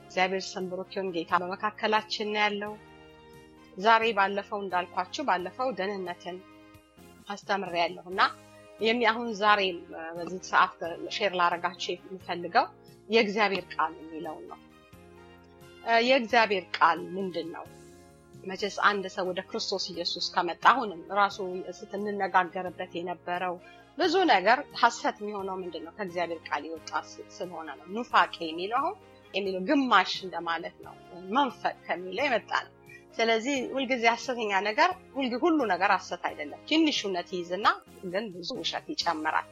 እግዚአብሔር ስም ብሩክ ይሁን። ጌታ በመካከላችን ነው ያለው። ዛሬ ባለፈው እንዳልኳችሁ ባለፈው ደህንነትን አስተምሬያለሁ እና የሚ አሁን ዛሬ በዚህ ሰዓት ሼር ላረጋችሁ የምፈልገው የእግዚአብሔር ቃል የሚለውን ነው። የእግዚአብሔር ቃል ምንድን ነው? መቼስ አንድ ሰው ወደ ክርስቶስ ኢየሱስ ከመጣ አሁንም ራሱ ስትንነጋገርበት የነበረው ብዙ ነገር ሀሰት የሚሆነው ምንድን ነው? ከእግዚአብሔር ቃል የወጣ ስለሆነ ነው። ኑፋቄ የሚለው አሁን የሚለው ግማሽ እንደማለት ነው። መንፈቅ ከሚለው የመጣ ነው። ስለዚህ ሁልጊዜ ሀሰተኛ ነገር ሁሉ ነገር ሀሰት አይደለም። ትንሽ እውነት ይይዝና ግን ብዙ ውሸት ይጨምራል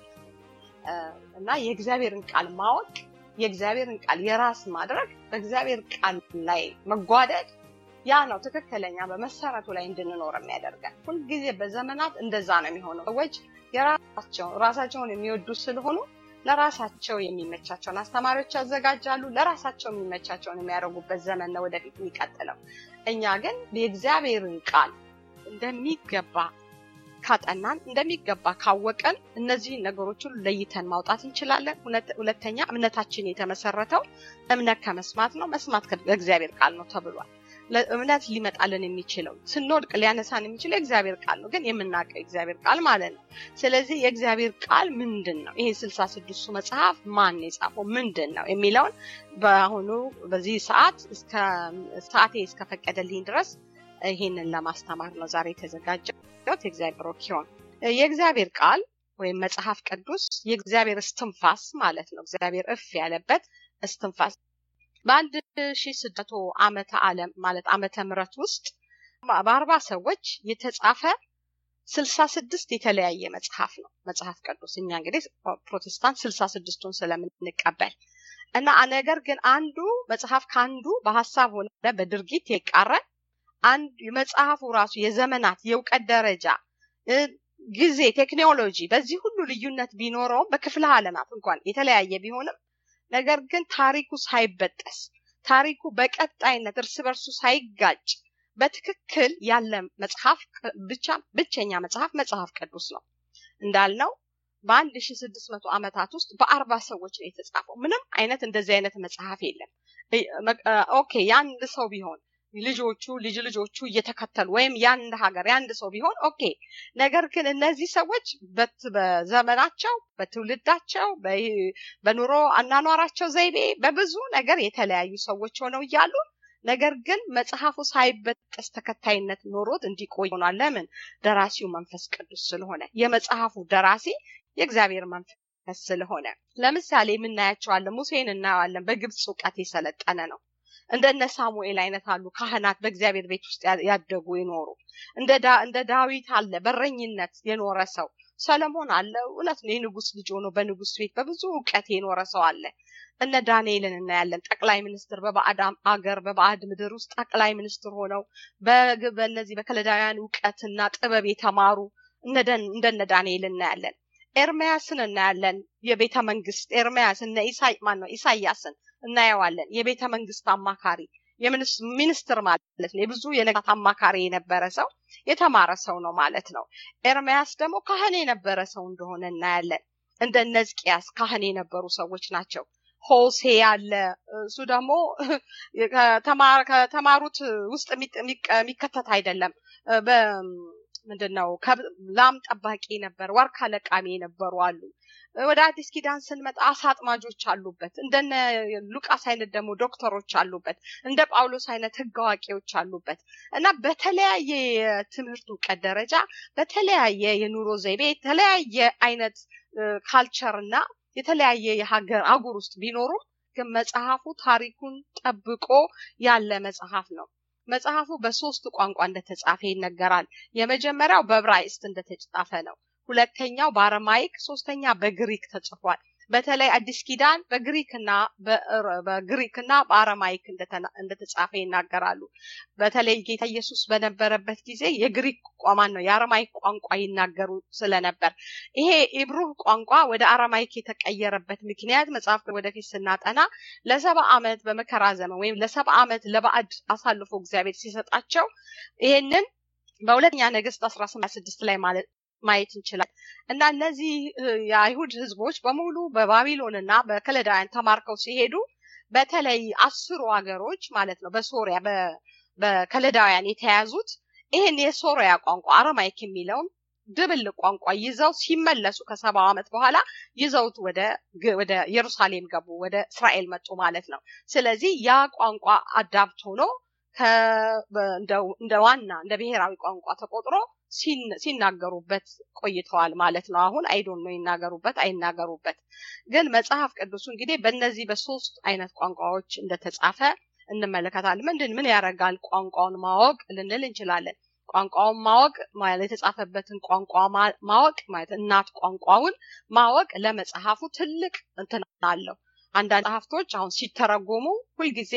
እና የእግዚአብሔርን ቃል ማወቅ የእግዚአብሔርን ቃል የራስ ማድረግ በእግዚአብሔር ቃል ላይ መጓደድ ያ ነው ትክክለኛ በመሰረቱ ላይ እንድንኖር የሚያደርገን። ሁልጊዜ በዘመናት እንደዛ ነው የሚሆነው። ሰዎች የራሳቸውን ራሳቸውን የሚወዱ ስለሆኑ ለራሳቸው የሚመቻቸውን አስተማሪዎች ያዘጋጃሉ። ለራሳቸው የሚመቻቸውን የሚያደርጉበት ዘመን ነው ወደፊት የሚቀጥለው። እኛ ግን የእግዚአብሔርን ቃል እንደሚገባ ካጠናን እንደሚገባ ካወቀን እነዚህን ነገሮች ሁሉ ለይተን ማውጣት እንችላለን። ሁለተኛ እምነታችን የተመሰረተው እምነት ከመስማት ነው፣ መስማት ከእግዚአብሔር ቃል ነው ተብሏል። እምነት ሊመጣልን የሚችለው ስንወድቅ ሊያነሳን የሚችለው የእግዚአብሔር ቃል ነው፣ ግን የምናውቀው የእግዚአብሔር ቃል ማለት ነው። ስለዚህ የእግዚአብሔር ቃል ምንድን ነው? ይሄ ስልሳ ስድስቱ መጽሐፍ ማን የጻፈው ምንድን ነው የሚለውን በአሁኑ በዚህ ሰዓት እስከ ሰዓቴ እስከፈቀደልኝ ድረስ ይሄንን ለማስተማር ነው ዛሬ የተዘጋጀሁት። የእግዚአብሔር ኪሆን የእግዚአብሔር ቃል ወይም መጽሐፍ ቅዱስ የእግዚአብሔር እስትንፋስ ማለት ነው። እግዚአብሔር እፍ ያለበት እስትንፋስ በአንድ ሺ ስድስት ዓመተ ዓለም ማለት ዓመተ ምሕረት ውስጥ በአርባ ሰዎች የተጻፈ ስልሳ ስድስት የተለያየ መጽሐፍ ነው መጽሐፍ ቅዱስ። እኛ እንግዲህ ፕሮቴስታንት ስልሳ ስድስቱን ስለምንቀበል እና ነገር ግን አንዱ መጽሐፍ ከአንዱ በሀሳብ ሆነ በድርጊት የቃረን አንድ የመጽሐፉ ራሱ የዘመናት የእውቀት ደረጃ ጊዜ፣ ቴክኖሎጂ በዚህ ሁሉ ልዩነት ቢኖረውም በክፍለ ዓለማት እንኳን የተለያየ ቢሆንም ነገር ግን ታሪኩ ሳይበጠስ ታሪኩ በቀጣይነት እርስ በርሱ ሳይጋጭ በትክክል ያለ መጽሐፍ ብቻ ብቸኛ መጽሐፍ መጽሐፍ ቅዱስ ነው። እንዳልነው በአንድ ሺ ስድስት መቶ ዓመታት ውስጥ በአርባ ሰዎች ነው የተጻፈው። ምንም አይነት እንደዚህ አይነት መጽሐፍ የለም። ኦኬ የአንድ ሰው ቢሆን ልጆቹ ልጅ ልጆቹ እየተከተሉ ወይም የአንድ ሀገር የአንድ ሰው ቢሆን ኦኬ። ነገር ግን እነዚህ ሰዎች በዘመናቸው በትውልዳቸው በኑሮ አናኗራቸው ዘይቤ በብዙ ነገር የተለያዩ ሰዎች ሆነው እያሉ ነገር ግን መጽሐፉ ሳይበጠስ ተከታይነት ኖሮት እንዲቆይ ሆኗል። ለምን? ደራሲው መንፈስ ቅዱስ ስለሆነ የመጽሐፉ ደራሲ የእግዚአብሔር መንፈስ ስለሆነ። ለምሳሌ የምናያቸዋለን። ሙሴን እናየዋለን። በግብፅ እውቀት የሰለጠነ ነው። እንደነ ሳሙኤል አይነት አሉ ካህናት በእግዚአብሔር ቤት ውስጥ ያደጉ የኖሩ እንደ ዳዊት አለ በረኝነት የኖረ ሰው ሰለሞን አለ እውነት ነው የንጉስ ልጅ ሆኖ በንጉስ ቤት በብዙ እውቀት የኖረ ሰው አለ እነ ዳንኤልን እናያለን ጠቅላይ ሚኒስትር በባዕድ አገር በባዕድ ምድር ውስጥ ጠቅላይ ሚኒስትር ሆነው በእነዚህ በከለዳውያን እውቀትና ጥበብ የተማሩ እንደነ ዳንኤል እናያለን ኤርሚያስን እናያለን የቤተ መንግስት ኤርሚያስ እነ ኢሳይ ማን ነው ኢሳያስን እናየዋለን የቤተ መንግስት አማካሪ ሚኒስትር ማለት ነው የብዙ የነገስታት አማካሪ የነበረ ሰው የተማረ ሰው ነው ማለት ነው ኤርሚያስ ደግሞ ካህን የነበረ ሰው እንደሆነ እናያለን እንደ ሕዝቅያስ ካህን የነበሩ ሰዎች ናቸው ሆሴ ያለ እሱ ደግሞ ከተማሩት ውስጥ የሚከተት አይደለም ምንድን ነው ላም ጠባቂ ነበር ዋርካ ለቃሚ የነበሩ አሉ ወደ አዲስ ኪዳን ስንመጣ አሳ አጥማጆች አሉበት እንደነ ሉቃስ አይነት ደግሞ ዶክተሮች አሉበት እንደ ጳውሎስ አይነት ህግ አዋቂዎች አሉበት እና በተለያየ የትምህርት እውቀት ደረጃ በተለያየ የኑሮ ዘይቤ የተለያየ አይነት ካልቸር እና የተለያየ የሀገር አጉር ውስጥ ቢኖሩም ግን መጽሐፉ ታሪኩን ጠብቆ ያለ መጽሐፍ ነው መጽሐፉ በሶስት ቋንቋ እንደተጻፈ ይነገራል የመጀመሪያው በብራይስት እንደተጻፈ ነው ሁለተኛው በአረማይክ ሶስተኛ በግሪክ ተጽፏል በተለይ አዲስ ኪዳን በግሪክና በግሪክና በአረማይክ እንደተጻፈ ይናገራሉ በተለይ ጌታ ኢየሱስ በነበረበት ጊዜ የግሪክ ቋማን ነው የአረማይክ ቋንቋ ይናገሩ ስለነበር ይሄ ኢብሩህ ቋንቋ ወደ አረማይክ የተቀየረበት ምክንያት መጽሐፍ ወደፊት ስናጠና ለሰባ ዓመት በመከራ ዘመን ወይም ለሰባ ዓመት ለባዕድ አሳልፎ እግዚአብሔር ሲሰጣቸው ይሄንን በሁለተኛ ነገስት አስራ ስድስት ላይ ማለት ማየት እንችላል እና እነዚህ የአይሁድ ህዝቦች በሙሉ በባቢሎን እና በከለዳውያን ተማርከው ሲሄዱ በተለይ አስሩ ሀገሮች ማለት ነው በሶሪያ በከለዳውያን የተያዙት ይህን የሶሪያ ቋንቋ አረማይክ የሚለውን ድብልቅ ቋንቋ ይዘው ሲመለሱ ከሰባው ዓመት በኋላ ይዘውት ወደ ወደ ኢየሩሳሌም ገቡ፣ ወደ እስራኤል መጡ ማለት ነው። ስለዚህ ያ ቋንቋ አዳብት ሆኖ እንደ ዋና እንደ ብሔራዊ ቋንቋ ተቆጥሮ ሲናገሩበት ቆይተዋል ማለት ነው። አሁን አይዶን ነው ይናገሩበት አይናገሩበት። ግን መጽሐፍ ቅዱሱ እንግዲህ በእነዚህ በሶስት አይነት ቋንቋዎች እንደተጻፈ እንመለከታለን። ምንድን ምን ያደርጋል ቋንቋውን ማወቅ ልንል እንችላለን። ቋንቋውን ማወቅ ማለት የተጻፈበትን ቋንቋ ማወቅ ማለት እናት ቋንቋውን ማወቅ ለመጽሐፉ ትልቅ እንትን አለው። አንዳንድ መጽሐፍቶች አሁን ሲተረጎሙ ሁልጊዜ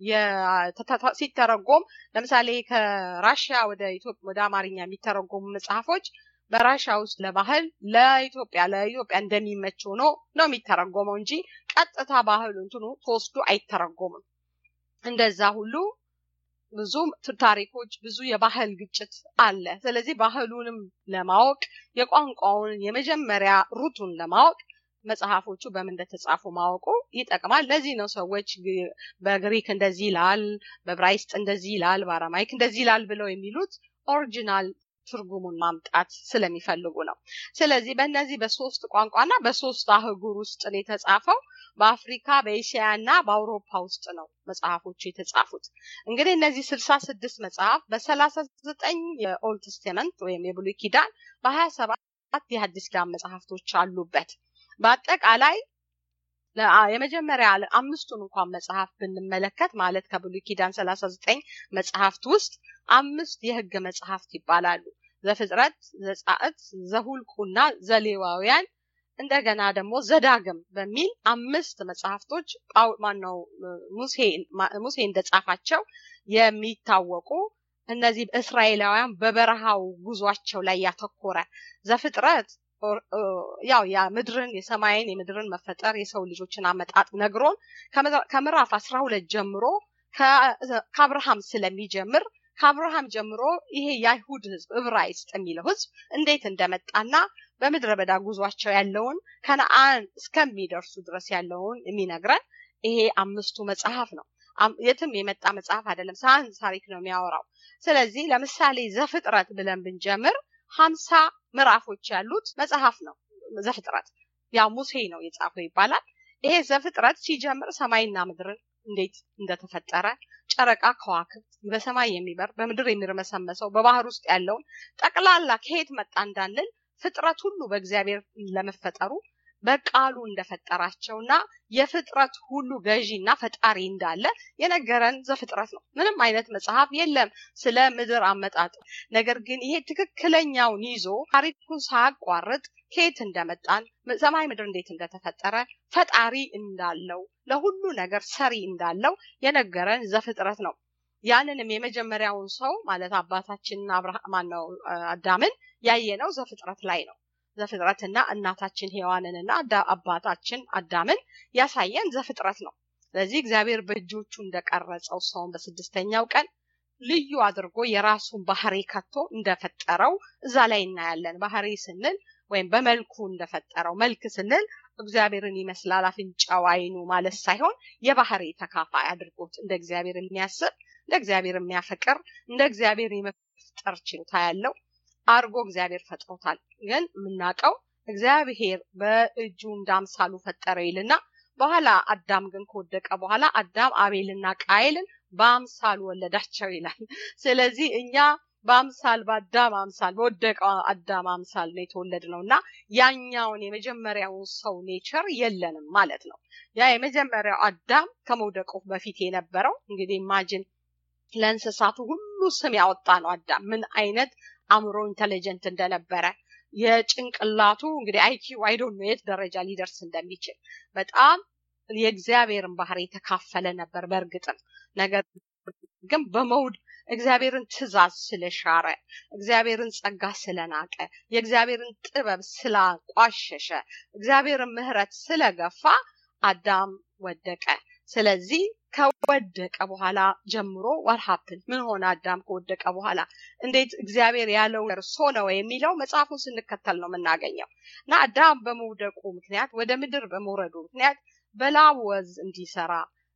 ሲተረጎም ለምሳሌ ከራሽያ ወደ ኢትዮጵያ ወደ አማርኛ የሚተረጎሙ መጽሐፎች በራሽያ ውስጥ ለባህል ለኢትዮጵያ ለኢትዮጵያ እንደሚመች ሆኖ ነው የሚተረጎመው እንጂ ቀጥታ ባህሉ እንትኑ ተወስዶ አይተረጎምም። እንደዛ ሁሉ ብዙ ታሪኮች፣ ብዙ የባህል ግጭት አለ። ስለዚህ ባህሉንም ለማወቅ የቋንቋውን የመጀመሪያ ሩቱን ለማወቅ መጽሐፎቹ በምን እንደተጻፉ ማወቁ ይጠቅማል። ለዚህ ነው ሰዎች በግሪክ እንደዚህ ይላል፣ በብራይስጥ እንደዚህ ይላል፣ በአራማይክ እንደዚህ ይላል ብለው የሚሉት ኦሪጂናል ትርጉሙን ማምጣት ስለሚፈልጉ ነው። ስለዚህ በእነዚህ በሶስት ቋንቋና በሶስት አህጉር ውስጥ ነው የተጻፈው። በአፍሪካ በኤሽያ እና በአውሮፓ ውስጥ ነው መጽሐፎቹ የተጻፉት። እንግዲህ እነዚህ ስልሳ ስድስት መጽሐፍ በሰላሳ ዘጠኝ የኦልድ ቴስተመንት ወይም የብሉይ ኪዳን በሀያ ሰባት የሐዲስ ኪዳን መጽሐፍቶች አሉበት። በአጠቃላይ የመጀመሪያ አምስቱን እንኳን መጽሐፍ ብንመለከት ማለት ከብሉይ ኪዳን ሰላሳ ዘጠኝ መጽሐፍት ውስጥ አምስት የህግ መጽሐፍት ይባላሉ። ዘፍጥረት፣ ዘጻእት፣ ዘሁልቁና ዘሌዋውያን እንደገና ደግሞ ዘዳግም በሚል አምስት መጽሐፍቶች ማነው ሙሴ እንደጻፋቸው የሚታወቁ እነዚህ እስራኤላውያን በበረሃው ጉዟቸው ላይ ያተኮረ ዘፍጥረት ያው ያ ምድርን የሰማይን የምድርን መፈጠር የሰው ልጆችን አመጣጥ ነግሮን ከምዕራፍ አስራ ሁለት ጀምሮ ከአብርሃም ስለሚጀምር ከአብርሃም ጀምሮ ይሄ የአይሁድ ህዝብ ዕብራይስጥ የሚለው ህዝብ እንዴት እንደመጣና በምድረ በዳ ጉዟቸው ያለውን ከነአን እስከሚደርሱ ድረስ ያለውን የሚነግረን ይሄ አምስቱ መጽሐፍ ነው። የትም የመጣ መጽሐፍ አይደለም። ሳይንስ ታሪክ ነው የሚያወራው። ስለዚህ ለምሳሌ ዘፍጥረት ብለን ብንጀምር ሀምሳ ምዕራፎች ያሉት መጽሐፍ ነው ዘፍጥረት። ያው ሙሴ ነው የጻፈው ይባላል። ይሄ ዘፍጥረት ሲጀምር ሰማይና ምድርን እንዴት እንደተፈጠረ ጨረቃ፣ ከዋክብት፣ በሰማይ የሚበር በምድር የሚርመሰመሰው በባህር ውስጥ ያለውን ጠቅላላ ከየት መጣ እንዳንል ፍጥረት ሁሉ በእግዚአብሔር ለመፈጠሩ በቃሉ እንደፈጠራቸውና የፍጥረት ሁሉ ገዢና ፈጣሪ እንዳለ የነገረን ዘፍጥረት ነው። ምንም አይነት መጽሐፍ የለም ስለ ምድር አመጣጥ። ነገር ግን ይሄ ትክክለኛውን ይዞ ታሪኩን ሳያቋርጥ ከየት እንደመጣን ሰማይ ምድር እንዴት እንደተፈጠረ ፈጣሪ እንዳለው ለሁሉ ነገር ሰሪ እንዳለው የነገረን ዘፍጥረት ነው። ያንንም የመጀመሪያውን ሰው ማለት አባታችንን አብርሃም ማነው አዳምን ያየነው ዘፍጥረት ላይ ነው። ዘፍጥረትና እናታችን ሔዋንንና አባታችን አዳምን ያሳየን ዘፍጥረት ነው። ስለዚህ እግዚአብሔር በእጆቹ እንደቀረጸው ሰውን በስድስተኛው ቀን ልዩ አድርጎ የራሱን ባህሪ ከቶ እንደፈጠረው እዛ ላይ እናያለን። ባህሪ ስንል ወይም በመልኩ እንደፈጠረው መልክ ስንል እግዚአብሔርን ይመስላል አፍንጫው፣ አይኑ ማለት ሳይሆን የባህሪ ተካፋይ አድርጎት እንደ እግዚአብሔር የሚያስብ እንደ እግዚአብሔር የሚያፈቅር እንደ እግዚአብሔር የመፍጠር ችሎታ ያለው አርጎ እግዚአብሔር ፈጥሮታል። ግን የምናውቀው እግዚአብሔር በእጁ እንዳምሳሉ ፈጠረው ይልና በኋላ አዳም ግን ከወደቀ በኋላ አዳም አቤልና ቃይልን በአምሳሉ ወለዳቸው ይላል። ስለዚህ እኛ በአምሳል በአዳም አምሳል በወደቀው አዳም አምሳል ነው የተወለድ ነው እና ያኛውን የመጀመሪያውን ሰው ኔቸር የለንም ማለት ነው። ያ የመጀመሪያው አዳም ከመውደቁ በፊት የነበረው እንግዲህ ኢማጅን ለእንስሳቱ ሁሉ ስም ያወጣ ነው አዳም ምን አይነት አእምሮ ኢንቴሊጀንት እንደነበረ የጭንቅላቱ እንግዲህ አይኪው አይዶን የት ደረጃ ሊደርስ እንደሚችል በጣም የእግዚአብሔርን ባህሪ የተካፈለ ነበር። በእርግጥም ነገር ግን በመውድ እግዚአብሔርን ትእዛዝ ስለሻረ እግዚአብሔርን ጸጋ ስለናቀ የእግዚአብሔርን ጥበብ ስላቋሸሸ እግዚአብሔርን ምሕረት ስለገፋ አዳም ወደቀ። ስለዚህ ከወደቀ በኋላ ጀምሮ ወርሃፕን ምን ሆነ? አዳም ከወደቀ በኋላ እንዴት እግዚአብሔር ያለው እርሶ ነው የሚለው መጽሐፉን ስንከተል ነው የምናገኘው እና አዳም በመውደቁ ምክንያት ወደ ምድር በመውረዱ ምክንያት በላብ ወዝ እንዲሰራ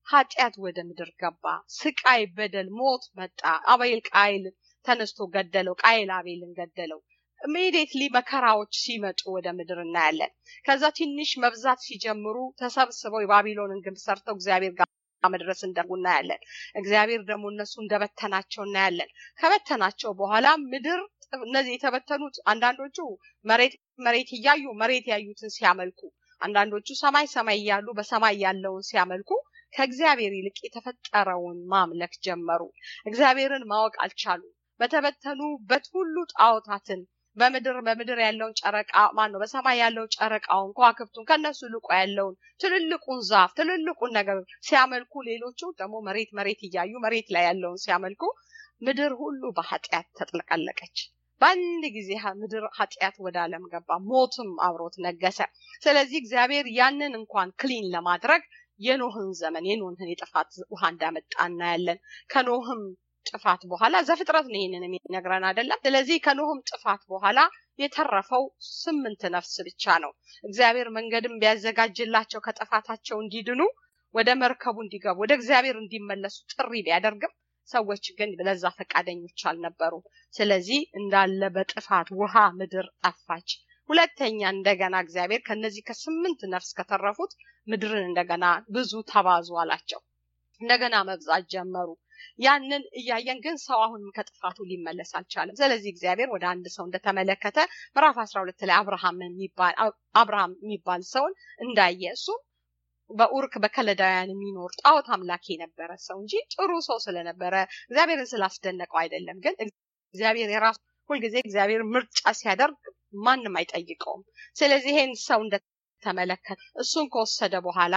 ኃጢአት ወደ ምድር ገባ። ስቃይ፣ በደል፣ ሞት መጣ። አቤል ቃይል ተነስቶ ገደለው። ቃይል አቤልን ገደለው። ኢሚዲየትሊ መከራዎች ሲመጡ ወደ ምድር እናያለን። ከዛ ትንሽ መብዛት ሲጀምሩ ተሰብስበው የባቢሎንን ግንብ ሰርተው እግዚአብሔር ጋር መድረስ እንደጉ እናያለን። እግዚአብሔር ደግሞ እነሱ እንደበተናቸው እናያለን። ከበተናቸው በኋላ ምድር እነዚህ የተበተኑት አንዳንዶቹ መሬት መሬት እያዩ መሬት ያዩትን ሲያመልኩ፣ አንዳንዶቹ ሰማይ ሰማይ እያሉ በሰማይ ያለውን ሲያመልኩ ከእግዚአብሔር ይልቅ የተፈጠረውን ማምለክ ጀመሩ። እግዚአብሔርን ማወቅ አልቻሉም። በተበተኑበት ሁሉ ጣዖታትን በምድር በምድር ያለውን ጨረቃ ማን ነው በሰማይ ያለው ጨረቃውን ከዋክብቱን ከነሱ ልቆ ያለውን ትልልቁን ዛፍ ትልልቁን ነገር ሲያመልኩ ሌሎቹ ደግሞ መሬት መሬት እያዩ መሬት ላይ ያለውን ሲያመልኩ ምድር ሁሉ በኃጢአት ተጥለቀለቀች። በአንድ ጊዜ ምድር ኃጢአት ወደ ዓለም ገባ፣ ሞትም አብሮት ነገሰ። ስለዚህ እግዚአብሔር ያንን እንኳን ክሊን ለማድረግ የኖህን ዘመን የኖህን የጥፋት ውሃ እንዳመጣ እናያለን። ከኖህም ጥፋት በኋላ ዘፍጥረት ነው ይህንን የሚነግረን አይደለም። ስለዚህ ከኖህም ጥፋት በኋላ የተረፈው ስምንት ነፍስ ብቻ ነው። እግዚአብሔር መንገድም ቢያዘጋጅላቸው ከጥፋታቸው እንዲድኑ ወደ መርከቡ እንዲገቡ ወደ እግዚአብሔር እንዲመለሱ ጥሪ ቢያደርግም ሰዎች ግን ለዛ ፈቃደኞች አልነበሩም። ስለዚህ እንዳለ በጥፋት ውሃ ምድር ጠፋች። ሁለተኛ እንደገና እግዚአብሔር ከነዚህ ከስምንት ነፍስ ከተረፉት ምድርን እንደገና ብዙ ተባዙ አላቸው። እንደገና መብዛት ጀመሩ። ያንን እያየን ግን ሰው አሁንም ከጥፋቱ ሊመለስ አልቻለም። ስለዚህ እግዚአብሔር ወደ አንድ ሰው እንደተመለከተ ምዕራፍ አስራ ሁለት ላይ አብርሃም የሚባል አብርሃም የሚባል ሰውን እንዳየ እሱም በኡርክ በከለዳውያን የሚኖር ጣዖት አምላክ የነበረ ሰው እንጂ ጥሩ ሰው ስለነበረ እግዚአብሔርን ስላስደነቀው አይደለም። ግን እግዚአብሔር የራሱ ሁልጊዜ እግዚአብሔር ምርጫ ሲያደርግ ማንም አይጠይቀውም። ስለዚህ ይሄን ሰው እንደተመለከተ እሱን ከወሰደ በኋላ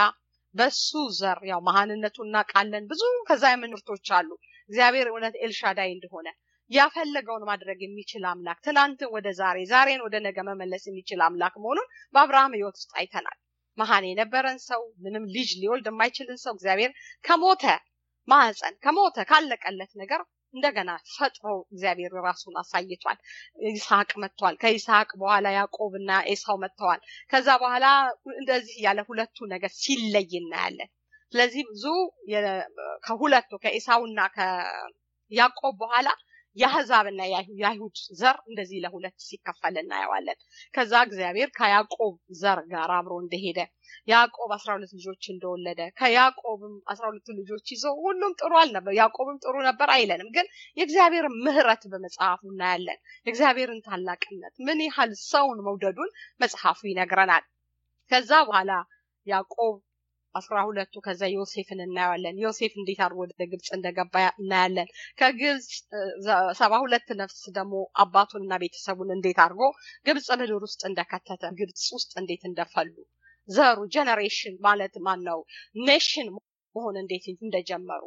በሱ ዘር ያው መሀንነቱ እናውቃለን። ብዙ ከዛ የምንርቶች አሉ። እግዚአብሔር እውነት ኤልሻዳይ እንደሆነ ያፈለገውን ማድረግ የሚችል አምላክ ትናንትን ወደ ዛሬ ዛሬን ወደ ነገ መመለስ የሚችል አምላክ መሆኑን በአብርሃም ሕይወት ውስጥ አይተናል። መሀን የነበረን ሰው ምንም ልጅ ሊወልድ የማይችልን ሰው እግዚአብሔር ከሞተ ማህፀን ከሞተ ካለቀለት ነገር እንደገና ፈጥሮ እግዚአብሔር ራሱን አሳይቷል። ይስሐቅ መጥቷል። ከይስሐቅ በኋላ ያዕቆብ እና ኤሳው መጥተዋል። ከዛ በኋላ እንደዚህ ያለ ሁለቱ ነገር ሲለይ እናያለን። ስለዚህ ብዙ ከሁለቱ ከኤሳውና ከያዕቆብ በኋላ የአህዛብና የአይሁድ ዘር እንደዚህ ለሁለት ሲከፈል እናየዋለን። ከዛ እግዚአብሔር ከያዕቆብ ዘር ጋር አብሮ እንደሄደ ያዕቆብ አስራ ሁለት ልጆች እንደወለደ ከያዕቆብም አስራ ሁለቱ ልጆች ይዞ ሁሉም ጥሩ አልነበር፣ ያዕቆብም ጥሩ ነበር አይለንም። ግን የእግዚአብሔር ምሕረት በመጽሐፉ እናያለን። የእግዚአብሔርን ታላቅነት ምን ያህል ሰውን መውደዱን መጽሐፉ ይነግረናል። ከዛ በኋላ ያዕቆብ አስራ ሁለቱ ከዛ ዮሴፍን እናየዋለን። ዮሴፍ እንዴት አድርጎ ወደ ግብፅ እንደገባ እናያለን። ከግብፅ ሰባ ሁለት ነፍስ ደግሞ አባቱንና ቤተሰቡን እንዴት አድርጎ ግብፅ ምድር ውስጥ እንደከተተ ግብፅ ውስጥ እንዴት እንደፈሉ ዘሩ ጀነሬሽን ማለት ማን ነው ኔሽን መሆን እንዴት እንደጀመሩ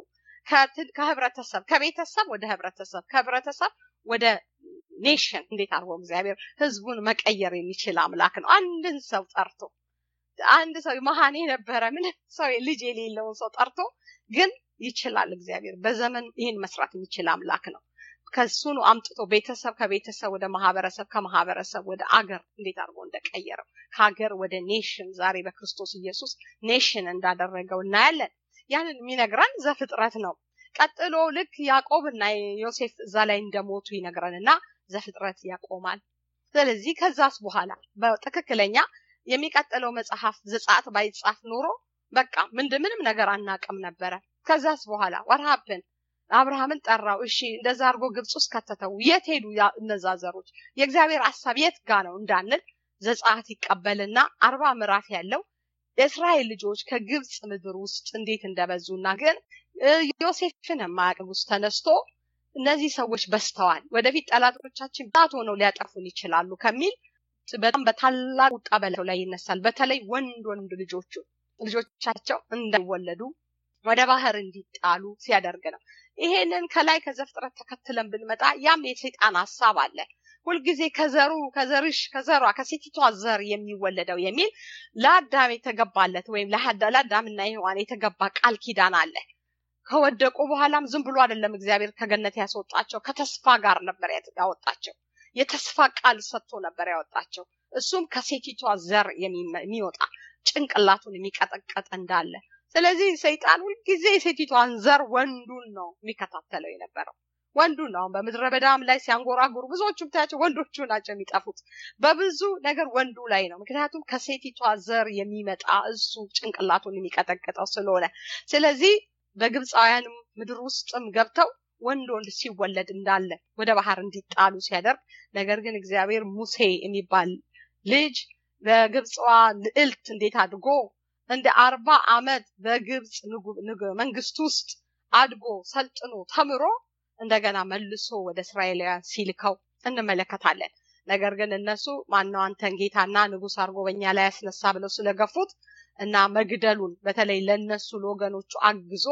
ከህብረተሰብ ከቤተሰብ ወደ ህብረተሰብ ከህብረተሰብ ወደ ኔሽን እንዴት አድርጎ እግዚአብሔር ህዝቡን መቀየር የሚችል አምላክ ነው። አንድን ሰው ጠርቶ አንድ ሰው መሀን የነበረ ምንም ሰው ልጅ የሌለውን ሰው ጠርቶ ግን ይችላል። እግዚአብሔር በዘመን ይህን መስራት የሚችል አምላክ ነው። ከሱኑ አምጥቶ ቤተሰብ ከቤተሰብ ወደ ማህበረሰብ ከማህበረሰብ ወደ አገር እንዴት አድርጎ እንደቀየረው ከሀገር ወደ ኔሽን ዛሬ በክርስቶስ ኢየሱስ ኔሽን እንዳደረገው እናያለን። ያንን የሚነግረን ዘፍጥረት ነው። ቀጥሎ ልክ ያዕቆብና ዮሴፍ እዛ ላይ እንደሞቱ ይነግረንና ዘፍጥረት ያቆማል። ስለዚህ ከዛስ በኋላ በትክክለኛ የሚቀጥለው መጽሐፍ ዘጸአት ባይጻፍ ኖሮ በቃ ምንድ ምንም ነገር አናቅም ነበረ። ከዛስ በኋላ ወርሃብን አብርሃምን ጠራው። እሺ እንደዛ አድርጎ ግብፅ ውስጥ ከተተው። የት ሄዱ እነዛ ዘሮች? የእግዚአብሔር ሀሳብ የት ጋ ነው እንዳንል ዘጸአት ይቀበልና አርባ ምዕራፍ ያለው የእስራኤል ልጆች ከግብፅ ምድር ውስጥ እንዴት እንደበዙና ግን ዮሴፍን የማያውቅ ውስጥ ተነስቶ እነዚህ ሰዎች በስተዋል፣ ወደፊት ጠላቶቻችን ብዛት ሆነው ሊያጠፉን ይችላሉ ከሚል በጣም በታላቅ ቁጣ በላቸው ላይ ይነሳል። በተለይ ወንድ ወንድ ልጆቹ ልጆቻቸው እንዳይወለዱ ወደ ባህር እንዲጣሉ ሲያደርግ ነው። ይሄንን ከላይ ከዘፍጥረት ተከትለን ብንመጣ ያም የሰይጣን ሀሳብ አለ። ሁልጊዜ ከዘሩ ከዘርሽ ከዘሯ ከሴቲቷ ዘር የሚወለደው የሚል ለአዳም የተገባለት ወይም ለአዳምና ሔዋን የተገባ ቃል ኪዳን አለ። ከወደቁ በኋላም ዝም ብሎ አይደለም እግዚአብሔር ከገነት ያስወጣቸው፣ ከተስፋ ጋር ነበር ያወጣቸው። የተስፋ ቃል ሰጥቶ ነበር ያወጣቸው። እሱም ከሴቲቷ ዘር የሚወጣ ጭንቅላቱን የሚቀጠቀጥ እንዳለ ስለዚህ ሰይጣን ሁልጊዜ የሴቲቷን ዘር ወንዱን ነው የሚከታተለው የነበረው ወንዱን ነው። አሁን በምድረ በዳም ላይ ሲያንጎራጉሩ ብዙዎቹ ብታያቸው ወንዶቹ ናቸው የሚጠፉት። በብዙ ነገር ወንዱ ላይ ነው። ምክንያቱም ከሴቲቷ ዘር የሚመጣ እሱ ጭንቅላቱን የሚቀጠቅጠው ስለሆነ ስለዚህ በግብፃውያንም ምድር ውስጥም ገብተው ወንድ ወንድ ሲወለድ እንዳለ ወደ ባህር እንዲጣሉ ሲያደርግ፣ ነገር ግን እግዚአብሔር ሙሴ የሚባል ልጅ በግብፅዋ ልዕልት እንዴት አድጎ እንደ አርባ ዓመት በግብፅ መንግስት ውስጥ አድጎ ሰልጥኖ ተምሮ እንደገና መልሶ ወደ እስራኤላውያን ሲልከው እንመለከታለን። ነገር ግን እነሱ ማነው አንተን ጌታና ንጉሥ አድርጎ በኛ ላይ ያስነሳ ብለው ስለገፉት እና መግደሉን በተለይ ለነሱ ለወገኖቹ አግዞ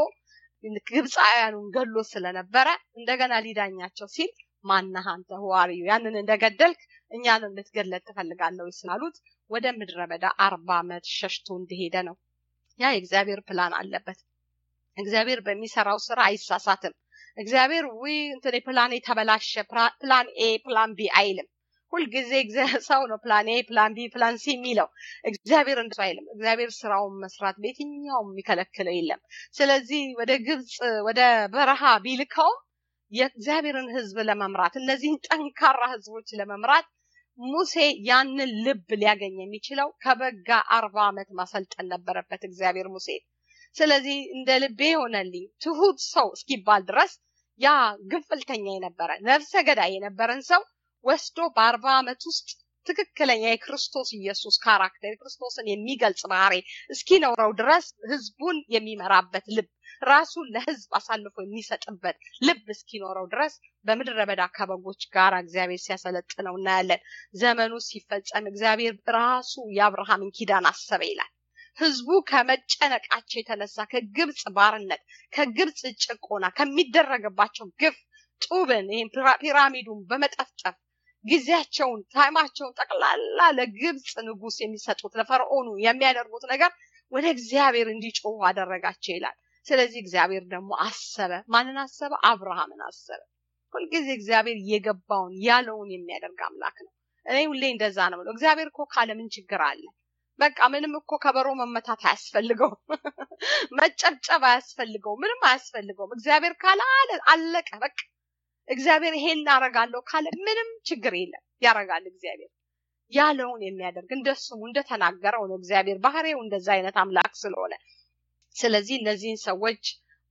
ግብፃውያኑን ገሎ ስለነበረ እንደገና ሊዳኛቸው ሲል ማነህ አንተ ህዋሪዩ ያንን እንደገደልክ እኛንም ልትገለጥ ትፈልጋለህ ወይ ስላሉት ወደ ምድረ በዳ አርባ ዓመት ሸሽቶ እንደሄደ ነው። ያ የእግዚአብሔር ፕላን አለበት። እግዚአብሔር በሚሰራው ስራ አይሳሳትም። እግዚአብሔር ዊ እንትን ፕላን የተበላሸ ፕላን ኤ ፕላን ቢ አይልም። ሁልጊዜ ሰው ነው ፕላን ኤ ፕላን ቢ ፕላን ሲ የሚለው እግዚአብሔር እንደሱ አይልም። እግዚአብሔር ስራውን መስራት በየትኛውም የሚከለክለው የለም። ስለዚህ ወደ ግብፅ ወደ በረሃ ቢልከውም የእግዚአብሔርን ህዝብ ለመምራት እነዚህን ጠንካራ ህዝቦች ለመምራት ሙሴ ያንን ልብ ሊያገኝ የሚችለው ከበጋ አርባ ዓመት ማሰልጠን ነበረበት እግዚአብሔር ሙሴ ስለዚህ እንደ ልቤ ሆነልኝ ትሁት ሰው እስኪባል ድረስ ያ ግንፍልተኛ የነበረ ነፍሰ ገዳይ የነበረን ሰው ወስዶ በአርባ ዓመት ውስጥ ትክክለኛ የክርስቶስ ኢየሱስ ካራክተር የክርስቶስን የሚገልጽ ባህሪ እስኪኖረው ድረስ ህዝቡን የሚመራበት ልብ ራሱን ለህዝብ አሳልፎ የሚሰጥበት ልብ እስኪኖረው ድረስ በምድረ በዳ ከበጎች ጋር እግዚአብሔር ሲያሰለጥነው እናያለን። ዘመኑ ሲፈጸም እግዚአብሔር ራሱ የአብርሃምን ኪዳን አሰበ ይላል። ህዝቡ ከመጨነቃቸው የተነሳ ከግብፅ ባርነት፣ ከግብፅ ጭቆና፣ ከሚደረግባቸው ግፍ ጡብን ይህም ፒራሚዱን በመጠፍጠፍ ጊዜያቸውን ታይማቸውን ጠቅላላ ለግብፅ ንጉስ የሚሰጡት ለፈርዖኑ የሚያደርጉት ነገር ወደ እግዚአብሔር እንዲጮሁ አደረጋቸው ይላል። ስለዚህ እግዚአብሔር ደግሞ አሰበ። ማንን አሰበ? አብርሃምን አሰበ። ሁልጊዜ እግዚአብሔር የገባውን ያለውን የሚያደርግ አምላክ ነው። እኔ ሁሌ እንደዛ ነው ብለው እግዚአብሔር እኮ ካለ ምን ችግር አለ? በቃ ምንም እኮ ከበሮ መመታት አያስፈልገውም። መጨብጨብ አያስፈልገውም። ምንም አያስፈልገውም። እግዚአብሔር ካለ አለ አለቀ። በቃ እግዚአብሔር ይሄን እናረጋለሁ ካለ ምንም ችግር የለም። ያረጋል እግዚአብሔር ያለውን የሚያደርግ እንደ ስሙ እንደተናገረው ነው። እግዚአብሔር ባህሪው እንደዛ አይነት አምላክ ስለሆነ ስለዚህ እነዚህን ሰዎች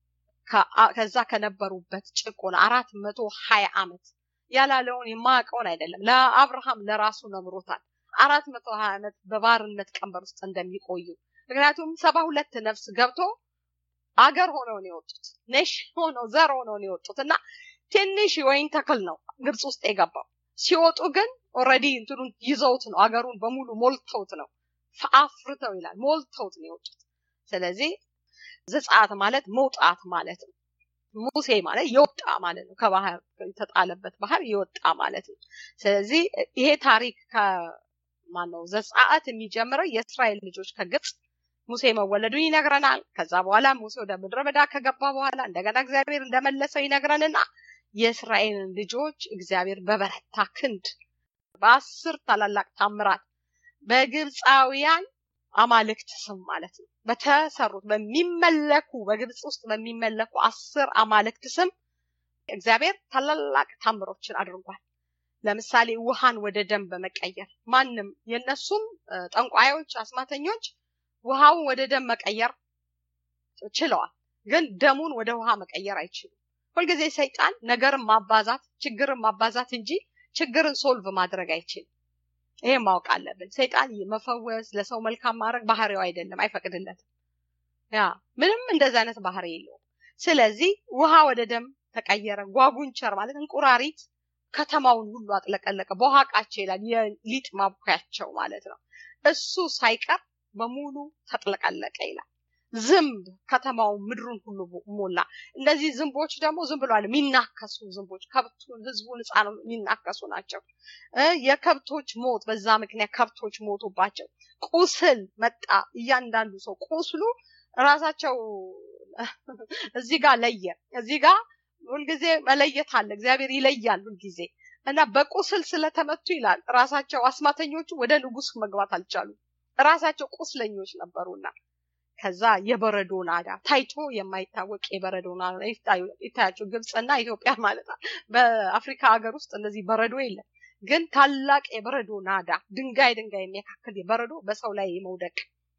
ከዛ ከነበሩበት ጭቆና አራት መቶ ሀያ ዓመት ያላለውን የማያውቀውን አይደለም ለአብርሃም ለራሱ ነግሮታል። አራት መቶ ሀያ ዓመት በባርነት ቀንበር ውስጥ እንደሚቆዩ ምክንያቱም ሰባ ሁለት ነፍስ ገብቶ አገር ሆነው ነው የወጡት ኔሽ ሆነው ዘር ሆነው ነው የወጡት እና ትንሽ ወይን ተክል ነው ግብፅ ውስጥ የገባው ሲወጡ ግን ኦልሬዲ እንትኑን ይዘውት ነው አገሩን በሙሉ ሞልተውት ነው አፍርተው ይላል ሞልተውት ነው የወጡት ስለዚህ ዘጸአት ማለት መውጣት ማለት ነው ሙሴ ማለት የወጣ ማለት ነው ከባህር የተጣለበት ባህር የወጣ ማለት ነው ስለዚህ ይሄ ታሪክ ከማነው ዘጸአት የሚጀምረው የእስራኤል ልጆች ከግብፅ ሙሴ መወለዱን ይነግረናል ከዛ በኋላ ሙሴ ወደ ምድረ በዳ ከገባ በኋላ እንደገና እግዚአብሔር እንደመለሰው ይነግረንና የእስራኤልን ልጆች እግዚአብሔር በበረታ ክንድ በአስር ታላላቅ ታምራት በግብፃውያን አማልክት ስም ማለት ነው በተሰሩት በሚመለኩ በግብፅ ውስጥ በሚመለኩ አስር አማልክት ስም እግዚአብሔር ታላላቅ ታምሮችን አድርጓል ለምሳሌ ውሃን ወደ ደም በመቀየር ማንም የነሱም ጠንቋዮች አስማተኞች ውሃውን ወደ ደም መቀየር ችለዋል ግን ደሙን ወደ ውሃ መቀየር አይችሉም ሁልጊዜ ሰይጣን ነገርን ማባዛት ችግርን ማባዛት እንጂ ችግርን ሶልቭ ማድረግ አይችልም ይሄ ማወቅ አለብን ሰይጣን መፈወስ ለሰው መልካም ማድረግ ባህሪው አይደለም አይፈቅድለትም ያ ምንም እንደዚ አይነት ባህሪ የለውም ስለዚህ ውሃ ወደ ደም ተቀየረ ጓጉንቸር ማለት እንቁራሪት ከተማውን ሁሉ አጥለቀለቀ በውሃቃቸው ይላል የሊጥ ማቡካያቸው ማለት ነው እሱ ሳይቀር በሙሉ ተጥለቀለቀ ይላል ዝንብ ከተማውን ምድሩን ሁሉ ሞላ እነዚህ ዝንቦች ደግሞ ዝም ብለዋል የሚናከሱ ዝንቦች ከብቱን ህዝቡን ህፃን የሚናከሱ ናቸው የከብቶች ሞት በዛ ምክንያት ከብቶች ሞቱባቸው ቁስል መጣ እያንዳንዱ ሰው ቁስሉ ራሳቸው እዚህ ጋር ለየ እዚህ ጋር ሁልጊዜ መለየት አለ እግዚአብሔር ይለያል ሁልጊዜ እና በቁስል ስለተመቱ ይላል ራሳቸው አስማተኞቹ ወደ ንጉስ መግባት አልቻሉ ራሳቸው ቁስለኞች ነበሩና ከዛ የበረዶ ናዳ ታይቶ የማይታወቅ የበረዶ ናዳ ይታያቸው ግብፅና ኢትዮጵያ ማለት ነው። በአፍሪካ ሀገር ውስጥ እንደዚህ በረዶ የለም። ግን ታላቅ የበረዶ ናዳ ድንጋይ ድንጋይ የሚያካክል የበረዶ በሰው ላይ መውደቅ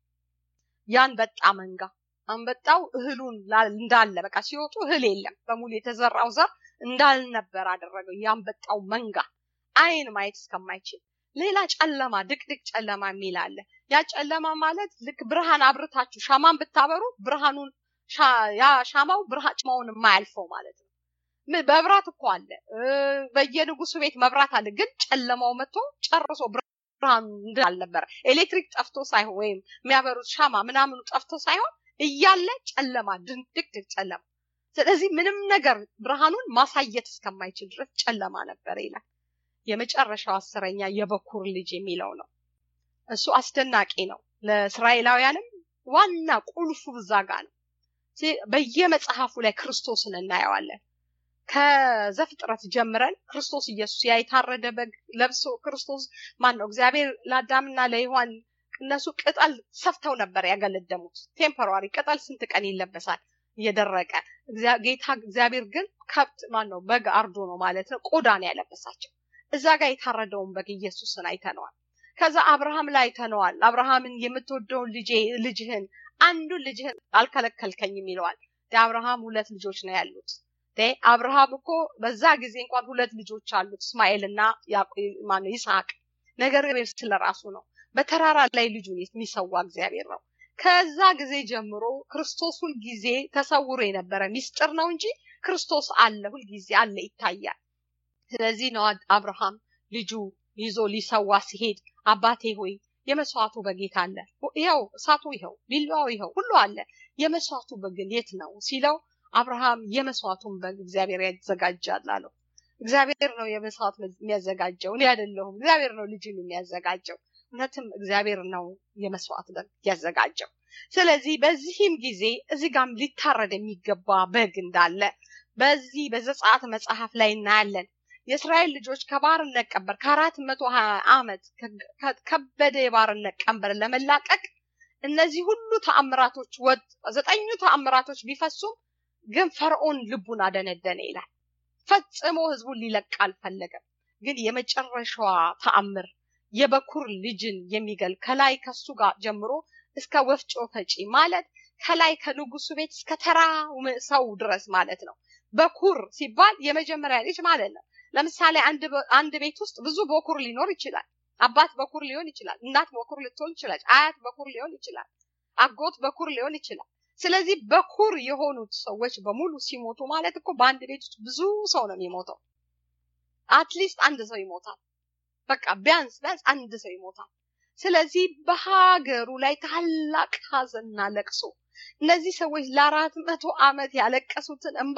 ያንበጣ መንጋ አንበጣው እህሉን እንዳለ በቃ ሲወጡ እህል የለም በሙሉ የተዘራው ዘር እንዳልነበር አደረገው። ያንበጣው መንጋ አይን ማየት እስከማይችል ሌላ ጨለማ ድቅድቅ ጨለማ የሚል አለ። ያ ጨለማ ማለት ልክ ብርሃን አብርታችሁ ሻማን ብታበሩ ብርሃኑን ያ ሻማው ብርሃን የማያልፈው ማለት ነው። መብራት እኮ አለ፣ በየንጉሱ ቤት መብራት አለ። ግን ጨለማው መጥቶ ጨርሶ ብርሃኑ እንዳልነበረ ኤሌክትሪክ ጠፍቶ ሳይሆን ወይም የሚያበሩት ሻማ ምናምኑ ጠፍቶ ሳይሆን እያለ ጨለማ ድቅድቅ ጨለማ። ስለዚህ ምንም ነገር ብርሃኑን ማሳየት እስከማይችል ድረስ ጨለማ ነበር ይላል። የመጨረሻው አስረኛ የበኩር ልጅ የሚለው ነው። እሱ አስደናቂ ነው። ለእስራኤላውያንም ዋና ቁልፉ እዛ ጋ ነው። በየመጽሐፉ ላይ ክርስቶስን እናየዋለን። ከዘፍጥረት ጀምረን ክርስቶስ ኢየሱስ ያ የታረደ በግ ለብሶ ክርስቶስ ማን ነው? እግዚአብሔር ለአዳምና ለሔዋን እነሱ ቅጠል ሰፍተው ነበር ያገለደሙት። ቴምፖራሪ ቅጠል ስንት ቀን ይለበሳል እየደረቀ። ጌታ እግዚአብሔር ግን ከብት ማን ነው? በግ አርዶ ነው ማለት ነው ቆዳ ነው ያለበሳቸው። እዛ ጋር የታረደውን በግ ኢየሱስን አይተነዋል። ከዛ አብርሃም ላይ አይተነዋል። አብርሃምን የምትወደውን ልጄ ልጅህን አንዱን ልጅህን አልከለከልከኝም ይለዋል። አብርሃም ሁለት ልጆች ነው ያሉት። አብርሃም እኮ በዛ ጊዜ እንኳን ሁለት ልጆች አሉት እስማኤል እና ማነው ይስሐቅ። ነገር ግን ስለ ራሱ ነው። በተራራ ላይ ልጁን የሚሰዋ እግዚአብሔር ነው። ከዛ ጊዜ ጀምሮ ክርስቶስ ሁልጊዜ ተሰውሮ የነበረ ሚስጥር ነው እንጂ ክርስቶስ አለ፣ ሁልጊዜ አለ፣ ይታያል። ስለዚህ ነው አብርሃም ልጁ ይዞ ሊሰዋ ሲሄድ አባቴ ሆይ የመስዋዕቱ በጌታ አለ፣ ይኸው እሳቱ፣ ይኸው ቢላዋው፣ ይኸው ሁሉ አለ፣ የመስዋዕቱ በግ የት ነው ሲለው አብርሃም የመስዋዕቱን በግ እግዚአብሔር ያዘጋጃል አለው። እግዚአብሔር ነው የመስዋዕት የሚያዘጋጀው፣ እኔ አይደለሁም። እግዚአብሔር ነው ልጅን የሚያዘጋጀው። እውነትም እግዚአብሔር ነው የመስዋዕት በግ ያዘጋጀው። ስለዚህ በዚህም ጊዜ እዚህ ጋም ሊታረድ የሚገባ በግ እንዳለ በዚህ በዘጸአት መጽሐፍ ላይ እናያለን። የእስራኤል ልጆች ከባርነት ቀንበር ከአራት መቶ ሀያ ዓመት ከበደ የባርነት ቀንበር ለመላቀቅ እነዚህ ሁሉ ተአምራቶች ወጥ ዘጠኙ ተአምራቶች ቢፈሱም ግን ፈርዖን ልቡን አደነደነ ይላል። ፈጽሞ ህዝቡን ሊለቅ አልፈለገም። ግን የመጨረሻዋ ተአምር የበኩር ልጅን የሚገል ከላይ ከሱ ጋር ጀምሮ እስከ ወፍጮ ፈጪ ማለት ከላይ ከንጉሱ ቤት እስከ ተራ ሰው ድረስ ማለት ነው። በኩር ሲባል የመጀመሪያ ልጅ ማለት ነው። ለምሳሌ አንድ ቤት ውስጥ ብዙ በኩር ሊኖር ይችላል። አባት በኩር ሊሆን ይችላል። እናት በኩር ልትሆን ይችላል። አያት በኩር ሊሆን ይችላል። አጎት በኩር ሊሆን ይችላል። ስለዚህ በኩር የሆኑት ሰዎች በሙሉ ሲሞቱ ማለት እኮ በአንድ ቤት ውስጥ ብዙ ሰው ነው የሚሞተው። አትሊስት አንድ ሰው ይሞታል። በቃ ቢያንስ ቢያንስ አንድ ሰው ይሞታል። ስለዚህ በሀገሩ ላይ ታላቅ ሀዘንና ለቅሶ እነዚህ ሰዎች ለአራት መቶ ዓመት ያለቀሱትን እንባ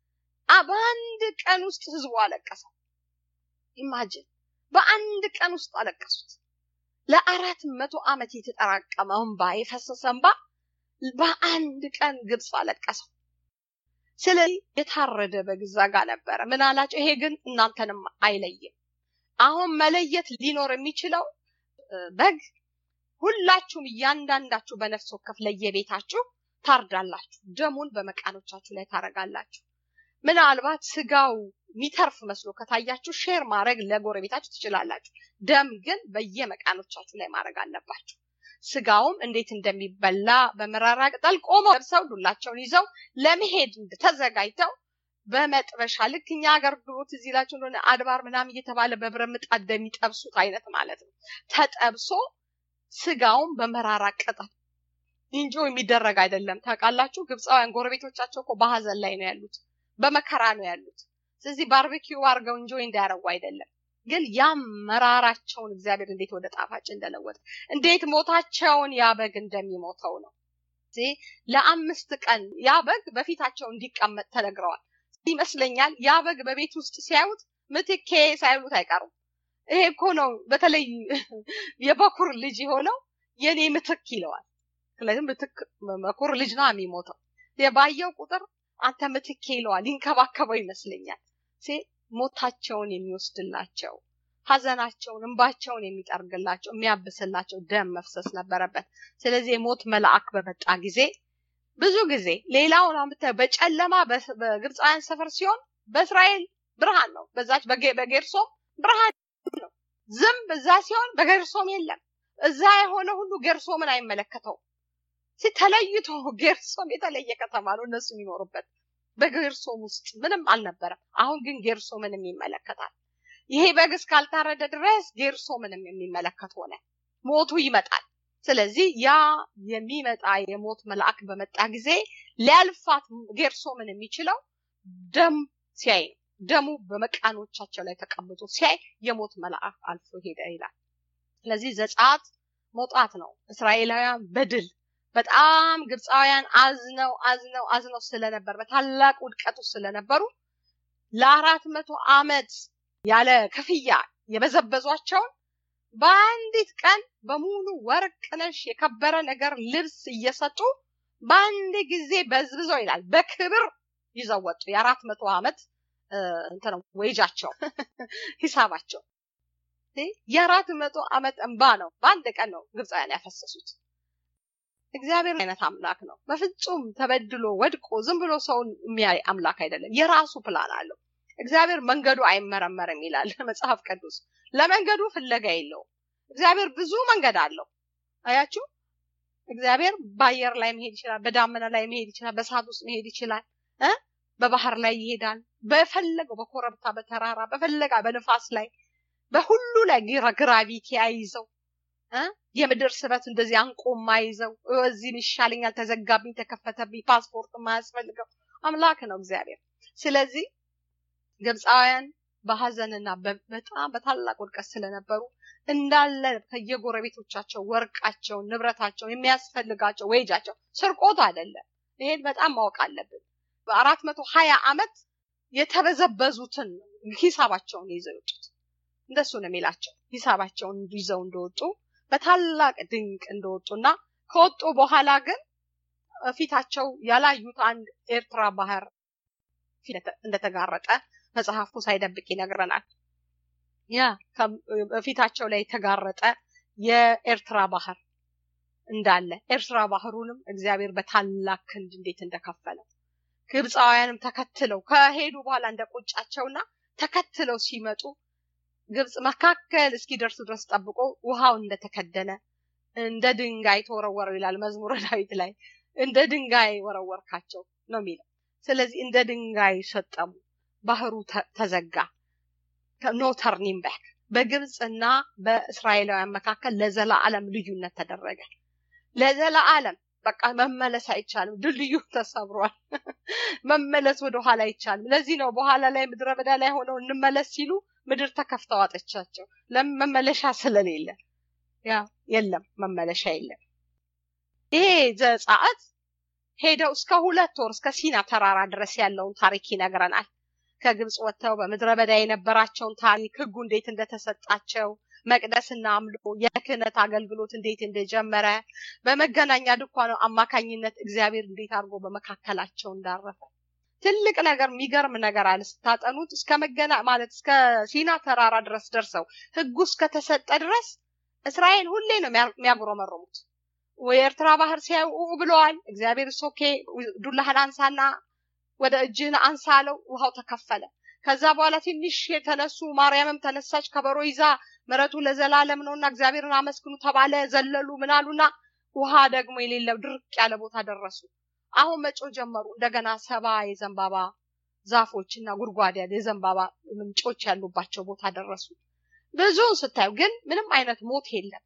በአንድ ቀን ውስጥ ህዝቡ አለቀሰው። ኢማጅን በአንድ ቀን ውስጥ አለቀሱት። ለአራት መቶ ዓመት የተጠራቀመ እንባ የፈሰሰ እንባ በአንድ ቀን ግብፅ አለቀሰው። ስለዚህ የታረደ በግ እዛ ጋር ነበረ። ምን አላቸው? ይሄ ግን እናንተንም አይለይም። አሁን መለየት ሊኖር የሚችለው በግ ሁላችሁም እያንዳንዳችሁ በነፍስ ወከፍ ለየቤታችሁ ታርዳላችሁ፣ ደሙን በመቃኖቻችሁ ላይ ታረጋላችሁ። ምናልባት ስጋው የሚተርፍ መስሎ ከታያችሁ ሼር ማድረግ ለጎረቤታችሁ ትችላላችሁ። ደም ግን በየመቃኖቻችሁ ላይ ማድረግ አለባችሁ። ስጋውም እንዴት እንደሚበላ በመራራ ቅጠል ቆመው ለብሰው ዱላቸውን ይዘው ለመሄድ ተዘጋጅተው በመጥበሻ ልክ እኛ ሀገር ድሮ ትዝ ይላችሁ እንደሆነ አድባር ምናምን እየተባለ በብረት ምጣድ እንደሚጠብሱት አይነት ማለት ነው። ተጠብሶ ስጋውን በመራራ ቅጠል እንጆ የሚደረግ አይደለም። ታውቃላችሁ፣ ግብፃውያን ጎረቤቶቻቸው እኮ በሀዘን ላይ ነው ያሉት፣ በመከራ ነው ያሉት። ስለዚህ ባርቤኪው አድርገው እንጆ እንዳያረጉ አይደለም ግን ያም መራራቸውን እግዚአብሔር እንዴት ወደ ጣፋጭ እንደለወጠ እንዴት ሞታቸውን ያ በግ እንደሚሞተው ነው። ለአምስት ቀን ያ በግ በፊታቸው እንዲቀመጥ ተነግረዋል ይመስለኛል። ያ በግ በቤት ውስጥ ሲያዩት ምትኬ ሳይሉት አይቀሩም። ይሄ እኮ ነው በተለይ የበኩር ልጅ የሆነው የኔ ምትክ ይለዋል። ስለዚህ ምትክ በኩር ልጅ ነው የሚሞተው። ባየው ቁጥር አንተ ምትኬ ይለዋል። ይንከባከበው ይመስለኛል። ሞታቸውን የሚወስድላቸው ሀዘናቸውን እንባቸውን የሚጠርግላቸው የሚያብስላቸው ደም መፍሰስ ነበረበት። ስለዚህ የሞት መልአክ በመጣ ጊዜ ብዙ ጊዜ ሌላውን አምጥተህ በጨለማ በግብፃውያን ሰፈር ሲሆን በእስራኤል ብርሃን ነው። በዛች በጌርሶም ብርሃን ነው። ዝም እዛ ሲሆን በጌርሶም የለም። እዛ የሆነ ሁሉ ጌርሶምን አይመለከተውም። ተለይቶ ጌርሶም የተለየ ከተማ ነው እነሱ የሚኖሩበት። በጌርሶም ውስጥ ምንም አልነበረም። አሁን ግን ጌርሶምንም ይመለከታል። ይሄ በግ እስካልታረደ ድረስ ጌርሶምንም የሚመለከት ሆነ። ሞቱ ይመጣል። ስለዚህ ያ የሚመጣ የሞት መልአክ በመጣ ጊዜ ሊያልፋት ጌርሶምን የሚችለው ደም ሲያይ ነው። ደሙ በመቃኖቻቸው ላይ ተቀምጦ ሲያይ የሞት መልአክ አልፎ ሄደ ይላል። ስለዚህ ዘጸአት መውጣት ነው። እስራኤላውያን በድል በጣም ግብፃውያን አዝነው አዝነው አዝነው ስለነበር በታላቅ ውድቀት ውስጥ ስለነበሩ ለአራት መቶ ዓመት ያለ ክፍያ የበዘበዟቸውን በአንዲት ቀን በሙሉ ወርቅ ነሽ የከበረ ነገር ልብስ እየሰጡ በአንድ ጊዜ በዝብዘው ይላል በክብር ይዘው ወጡ። የአራት መቶ ዓመት እንትን ወይጃቸው ሂሳባቸው የአራት መቶ ዓመት እንባ ነው። በአንድ ቀን ነው ግብፃውያን ያፈሰሱት። እግዚአብሔር አይነት አምላክ ነው። በፍጹም ተበድሎ ወድቆ ዝም ብሎ ሰውን የሚያይ አምላክ አይደለም። የራሱ ፕላን አለው። እግዚአብሔር መንገዱ አይመረመርም ይላል መጽሐፍ ቅዱስ። ለመንገዱ ፍለጋ የለውም። እግዚአብሔር ብዙ መንገድ አለው። አያችሁ፣ እግዚአብሔር በአየር ላይ መሄድ ይችላል፣ በዳመና ላይ መሄድ ይችላል፣ በእሳት ውስጥ መሄድ ይችላል፣ እ በባህር ላይ ይሄዳል። በፈለገው በኮረብታ በተራራ በፈለጋ በንፋስ ላይ በሁሉ ላይ ግራቪቲ ያይዘው የምድር ስበት እንደዚህ አንቆ ማይዘው እዚህም ይሻለኛል፣ ተዘጋብኝ፣ ተከፈተብኝ፣ ፓስፖርት ማያስፈልገው አምላክ ነው እግዚአብሔር። ስለዚህ ግብፃውያን በሀዘንና በጣም በታላቅ ውድቀት ስለነበሩ እንዳለ ከየጎረቤቶቻቸው ወርቃቸውን፣ ንብረታቸውን የሚያስፈልጋቸው ወይጃቸው ስርቆት አይደለም። ይሄን በጣም ማወቅ አለብን። በአራት መቶ ሀያ ዓመት የተበዘበዙትን ሂሳባቸውን ይዘው የወጡት እንደሱ ነው የሚላቸው። ሂሳባቸውን ይዘው እንደወጡ በታላቅ ድንቅ እንደወጡና ከወጡ በኋላ ግን ፊታቸው ያላዩት አንድ ኤርትራ ባህር እንደተጋረጠ መጽሐፉ ሳይደብቅ ይነግረናል። ያ በፊታቸው ላይ የተጋረጠ የኤርትራ ባህር እንዳለ ኤርትራ ባህሩንም እግዚአብሔር በታላቅ ክንድ እንዴት እንደከፈለው ግብፃውያንም ተከትለው ከሄዱ በኋላ እንደ ቁጫቸውና ተከትለው ሲመጡ ግብፅ መካከል እስኪደርሱ ድረስ ጠብቆ ውሃው እንደተከደነ እንደ ድንጋይ ተወረወረው ይላል መዝሙረ ዳዊት ላይ እንደ ድንጋይ ወረወርካቸው ነው የሚለው። ስለዚህ እንደ ድንጋይ ሰጠሙ፣ ባህሩ ተዘጋ። ኖ ተርኒንግ ባክ። በግብፅና በእስራኤላውያን መካከል ለዘላለም ልዩነት ተደረገ። ለዘላለም በቃ መመለስ አይቻልም። ድልድዩ ተሰብሯል። መመለስ ወደኋላ አይቻልም። ለዚህ ነው በኋላ ላይ ምድረ በዳ ላይ ሆነው እንመለስ ሲሉ ምድር ተከፍተው አጠቻቸው። ለምን መመለሻ ስለሌለ፣ ያ የለም መመለሻ የለም። ይሄ ዘጸአት ሄደው እስከ ሁለት ወር እስከ ሲና ተራራ ድረስ ያለውን ታሪክ ይነግረናል። ከግብፅ ወጥተው በምድረ በዳ የነበራቸውን ታሪክ፣ ህጉ እንዴት እንደተሰጣቸው፣ መቅደስና አምልኮ የክህነት አገልግሎት እንዴት እንደጀመረ፣ በመገናኛ ድንኳን አማካኝነት እግዚአብሔር እንዴት አድርጎ በመካከላቸው እንዳረፈ ትልቅ ነገር የሚገርም ነገር አለ። ስታጠኑት እስከ መገና ማለት እስከ ሲና ተራራ ድረስ ደርሰው ህጉ እስከተሰጠ ድረስ እስራኤል ሁሌ ነው የሚያጉረመረሙት። የኤርትራ ባህር ሲያዩ ብለዋል። እግዚአብሔር ሶኬ ዱላህን አንሳና ወደ እጅህን አንሳ አለው። ውሃው ተከፈለ። ከዛ በኋላ ትንሽ የተነሱ ማርያምም ተነሳች ከበሮ ይዛ ምሕረቱ ለዘላለም ነውና እግዚአብሔርን አመስግኑ ተባለ። ዘለሉ ምናሉና ውሃ ደግሞ የሌለው ድርቅ ያለ ቦታ ደረሱ። አሁን መጮ ጀመሩ። እንደገና ሰባ የዘንባባ ዛፎች እና ጉድጓድ ያለ የዘንባባ ምንጮች ያሉባቸው ቦታ ደረሱ። ብዙውን ስታዩ ግን ምንም አይነት ሞት የለም።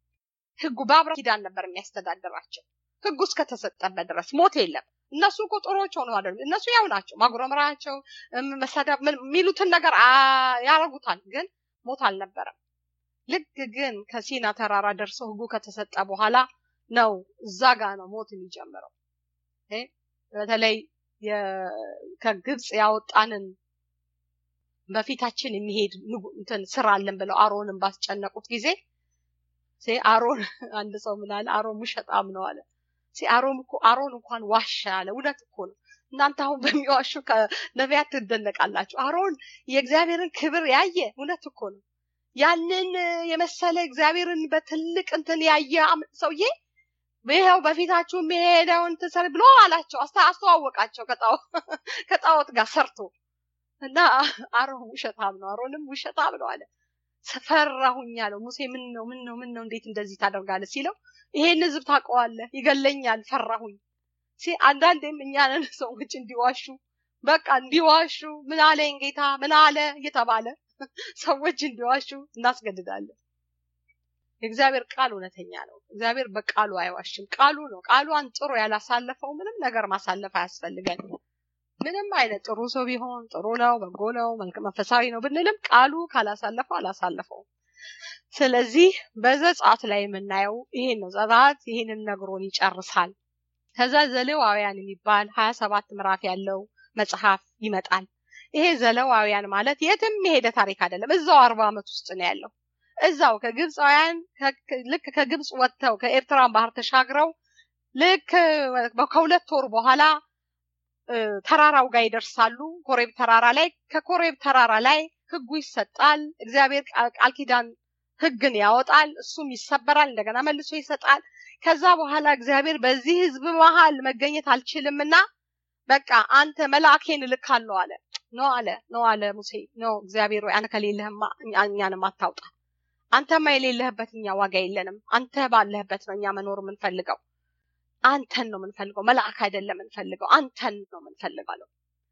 ህጉ በአብርሃም ኪዳን ነበር የሚያስተዳድራቸው። ህጉ እስከተሰጠበት ድረስ ሞት የለም። እነሱ እኮ ጥሩዎች ሆነው አይደሉም። እነሱ ያው ናቸው። ማጉረምራቸው፣ መሰዳብ የሚሉትን ነገር ያረጉታል። ግን ሞት አልነበረም። ልክ ግን ከሲና ተራራ ደርሰው ህጉ ከተሰጠ በኋላ ነው እዛ ጋ ነው ሞት የሚጀምረው። በተለይ ከግብፅ ያወጣንን በፊታችን የሚሄድ እንትን ስራ አለን ብለው አሮንን ባስጨነቁት ጊዜ አሮን አንድ ሰው ምን አለ? አሮን ውሸጣም ነው አለ። አሮን እኮ አሮን እንኳን ዋሻ አለ። እውነት እኮ ነው። እናንተ አሁን በሚዋሹ ነቢያት ትደነቃላችሁ። አሮን የእግዚአብሔርን ክብር ያየ እውነት እኮ ነው። ያንን የመሰለ እግዚአብሔርን በትልቅ እንትን ያየ ሰውዬ ይኸው በፊታችሁ የሚሄደውን ትሰር ብሎ አላቸው፣ አስተዋወቃቸው ከጣዖት ጋር ሰርቶ እና አሮን ውሸታም ነው፣ አሮንም ውሸታም ነው አለ። ፈራሁኝ አለው። ሙሴ ምን ነው ምን ነው ምን ነው እንዴት እንደዚህ ታደርጋለህ ሲለው ይሄን ህዝብ ታውቀዋለህ፣ ይገለኛል፣ ፈራሁኝ። አንዳንዴም እኛንን ሰዎች እንዲዋሹ በቃ እንዲዋሹ ምን አለኝ ጌታ ምን አለ እየተባለ ሰዎች እንዲዋሹ እናስገድዳለን። የእግዚአብሔር ቃል እውነተኛ ነው። እግዚአብሔር በቃሉ አይዋሽም። ቃሉ ነው። ቃሉ አንጥሮ ያላሳለፈው ምንም ነገር ማሳለፍ አያስፈልገን። ምንም አይነት ጥሩ ሰው ቢሆን ጥሩ ነው፣ በጎ ነው፣ መንፈሳዊ ነው ብንልም ቃሉ ካላሳለፈው አላሳለፈው። ስለዚህ በዘጸአት ላይ የምናየው ይሄን ነው። ዘጸአት ይሄንን ነግሮን ይጨርሳል። ከዛ ዘሌዋውያን የሚባል ሀያ ሰባት ምዕራፍ ያለው መጽሐፍ ይመጣል። ይሄ ዘሌዋውያን ማለት የትም የሄደ ታሪክ አይደለም። እዛው አርባ ዓመት ውስጥ ነው ያለው። እዛው ከግብፃውያን ልክ ከግብፅ ወጥተው ከኤርትራን ባህር ተሻግረው ልክ ከሁለት ወር በኋላ ተራራው ጋር ይደርሳሉ። ኮሬብ ተራራ ላይ ከኮሬብ ተራራ ላይ ህጉ ይሰጣል። እግዚአብሔር ቃል ኪዳን ህግን ያወጣል። እሱም ይሰበራል፣ እንደገና መልሶ ይሰጣል። ከዛ በኋላ እግዚአብሔር በዚህ ህዝብ መሀል መገኘት አልችልምና በቃ አንተ መልአኬን እልካለሁ አለ። ኖ አለ ኖ አለ ሙሴ ኖ እግዚአብሔር ወይ አንተ ከሌለህማ እኛንም አታውጣ። አንተማ የሌለህበት እኛ ዋጋ የለንም። አንተ ባለህበት ነው እኛ መኖር የምንፈልገው። አንተን ነው የምንፈልገው፣ መልአክ አይደለም የምንፈልገው፣ አንተን ነው የምንፈልገው አለው።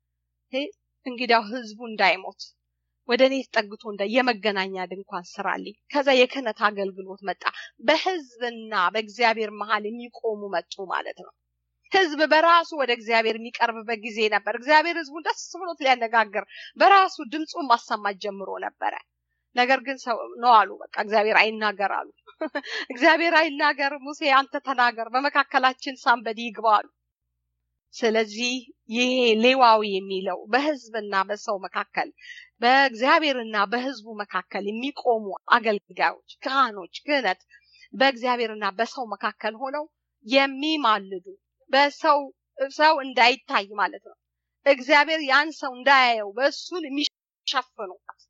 እንግዲያው ህዝቡ እንዳይሞት ወደ እኔ ተጠግቶ እንደ የመገናኛ ድንኳን ስራልኝ። ከዛ የክህነት አገልግሎት መጣ። በህዝብና በእግዚአብሔር መሀል የሚቆሙ መጡ ማለት ነው። ህዝብ በራሱ ወደ እግዚአብሔር የሚቀርብበት ጊዜ ነበር። እግዚአብሔር ህዝቡን ደስ ብሎት ሊያነጋግር በራሱ ድምፁን ማሰማት ጀምሮ ነበረ። ነገር ግን ሰው ነው አሉ። በቃ እግዚአብሔር አይናገር አሉ። እግዚአብሔር አይናገር፣ ሙሴ አንተ ተናገር፣ በመካከላችን ሳንበዲ ይግባ አሉ። ስለዚህ ይሄ ሌዋዊ የሚለው በህዝብና በሰው መካከል በእግዚአብሔርና በህዝቡ መካከል የሚቆሙ አገልጋዮች፣ ካህኖች፣ ክህነት በእግዚአብሔርና በሰው መካከል ሆነው የሚማልዱ በሰው ሰው እንዳይታይ ማለት ነው። እግዚአብሔር ያን ሰው እንዳያየው በእሱን የሚሸፍኑ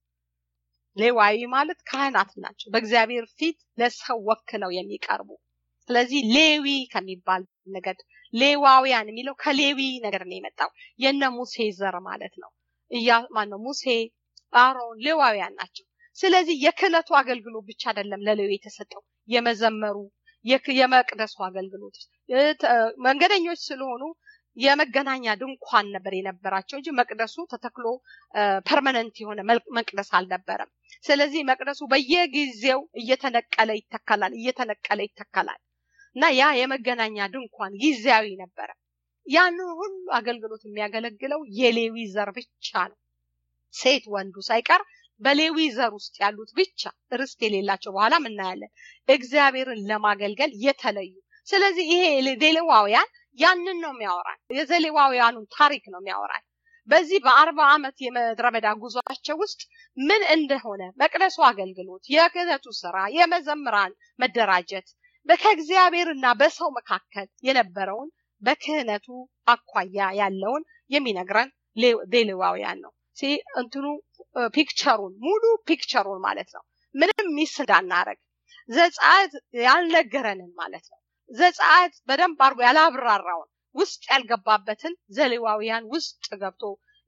ሌዋዊ ማለት ካህናት ናቸው። በእግዚአብሔር ፊት ለሰው ወክለው የሚቀርቡ ስለዚህ ሌዊ ከሚባል ነገድ ሌዋውያን የሚለው ከሌዊ ነገር ነው የመጣው የነ ሙሴ ዘር ማለት ነው። እያ ማነው ሙሴ፣ አሮን ሌዋውያን ናቸው። ስለዚህ የክህነቱ አገልግሎት ብቻ አይደለም ለሌዊ የተሰጠው የመዘመሩ የመቅደሱ አገልግሎት መንገደኞች ስለሆኑ የመገናኛ ድንኳን ነበር የነበራቸው እንጂ መቅደሱ ተተክሎ ፐርመነንት የሆነ መቅደስ አልነበረም። ስለዚህ መቅደሱ በየጊዜው እየተነቀለ ይተከላል፣ እየተነቀለ ይተከላል እና ያ የመገናኛ ድንኳን ጊዜያዊ ነበረ። ያንን ሁሉ አገልግሎት የሚያገለግለው የሌዊ ዘር ብቻ ነው። ሴት ወንዱ ሳይቀር በሌዊ ዘር ውስጥ ያሉት ብቻ ርስት የሌላቸው በኋላ እናያለን፣ እግዚአብሔርን ለማገልገል የተለዩ። ስለዚህ ይሄ ሌዋውያን ያንን ነው የሚያወራል። የዘሌዋውያኑን ታሪክ ነው የሚያወራል። በዚህ በአርባ ዓመት የምድረ በዳ ጉዟቸው ውስጥ ምን እንደሆነ መቅደሱ አገልግሎት፣ የክህነቱ ስራ፣ የመዘምራን መደራጀት ከእግዚአብሔርና በሰው መካከል የነበረውን በክህነቱ አኳያ ያለውን የሚነግረን ሌዋውያን ነው። እንትኑ ፒክቸሩን ሙሉ ፒክቸሩን ማለት ነው። ምንም ሚስ እንዳናረግ ዘጸአት ያልነገረንን ማለት ነው። ዘጸአት በደንብ አድርጎ ያላብራራውን ውስጥ ያልገባበትን ዘሌዋውያን ውስጥ ገብቶ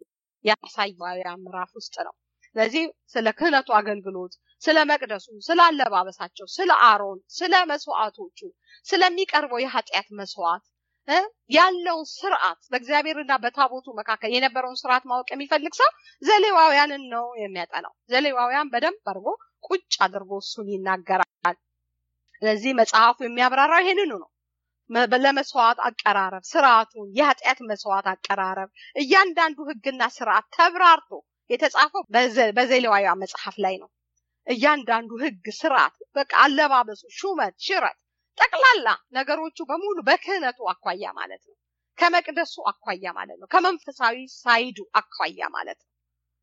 ያሳየዋውያን ምዕራፍ ውስጥ ነው። ስለዚህ ስለ ክህነቱ አገልግሎት፣ ስለ መቅደሱ፣ ስለ አለባበሳቸው፣ ስለ አሮን፣ ስለ መስዋዕቶቹ፣ ስለሚቀርበው የኃጢአት መስዋዕት ያለውን ስርዓት በእግዚአብሔርና በታቦቱ መካከል የነበረውን ስርዓት ማወቅ የሚፈልግ ሰው ዘሌዋውያንን ነው የሚያጠናው። ዘሌዋውያን በደንብ አድርጎ ቁጭ አድርጎ እሱን ይናገራል። ስለዚህ መጽሐፉ የሚያብራራው ይሄንኑ ነው። ለመስዋዕት አቀራረብ ስርዓቱን፣ የኃጢአት መስዋዕት አቀራረብ እያንዳንዱ ህግና ስርዓት ተብራርቶ የተጻፈው በዘሌዋውያን መጽሐፍ ላይ ነው። እያንዳንዱ ህግ፣ ስርዓት፣ በቃ አለባበሱ፣ ሹመት፣ ሽረት ጠቅላላ ነገሮቹ በሙሉ በክህነቱ አኳያ ማለት ነው። ከመቅደሱ አኳያ ማለት ነው። ከመንፈሳዊ ሳይዱ አኳያ ማለት ነው።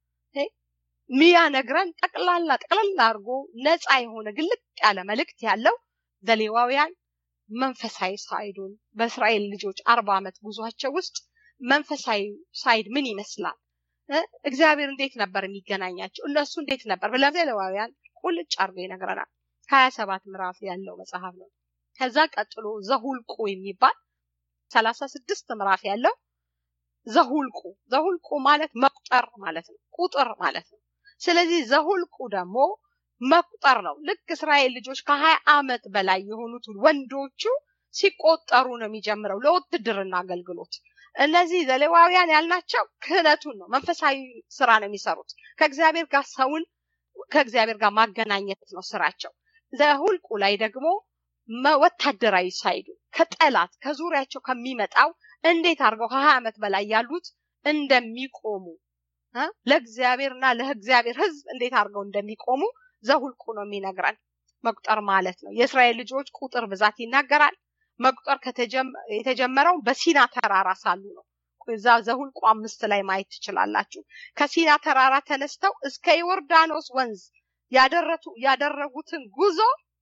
ሚያነግረን ጠቅላላ ጠቅላላ አድርጎ ነፃ የሆነ ግልጥ ያለ መልእክት ያለው ዘሌዋውያን መንፈሳዊ ሳይዱን በእስራኤል ልጆች አርባ ዓመት ጉዟቸው ውስጥ መንፈሳዊ ሳይድ ምን ይመስላል፣ እግዚአብሔር እንዴት ነበር የሚገናኛቸው፣ እነሱ እንዴት ነበር ለዘሌዋውያን ቁልጭ አድርጎ ይነግረናል። ሀያ ሰባት ምዕራፍ ያለው መጽሐፍ ነው። ከዛ ቀጥሎ ዘሁልቁ የሚባል ሰላሳ ስድስት ምዕራፍ ያለው ዘሁልቁ ዘሁልቁ ማለት መቁጠር ማለት ነው፣ ቁጥር ማለት ነው። ስለዚህ ዘሁልቁ ደግሞ መቁጠር ነው። ልክ እስራኤል ልጆች ከሀያ ዓመት በላይ የሆኑት ወንዶቹ ሲቆጠሩ ነው የሚጀምረው ለውትድርና አገልግሎት። እነዚህ ዘሌዋውያን ያልናቸው ክህነቱን ነው፣ መንፈሳዊ ስራ ነው የሚሰሩት። ከእግዚአብሔር ጋር ሰውን ከእግዚአብሔር ጋር ማገናኘት ነው ስራቸው። ዘሁልቁ ላይ ደግሞ ወታደራዊ ሳይዱ ከጠላት ከዙሪያቸው ከሚመጣው እንዴት አድርገው ከሀያ ዓመት በላይ ያሉት እንደሚቆሙ ለእግዚአብሔርና ለእግዚአብሔር ሕዝብ እንዴት አድርገው እንደሚቆሙ ዘሁልቁ ነው የሚነግረን። መቁጠር ማለት ነው። የእስራኤል ልጆች ቁጥር ብዛት ይናገራል። መቁጠር የተጀመረው በሲና ተራራ ሳሉ ነው። እዛ ዘሁልቁ አምስት ላይ ማየት ትችላላችሁ። ከሲና ተራራ ተነስተው እስከ ዮርዳኖስ ወንዝ ያደረጉትን ጉዞ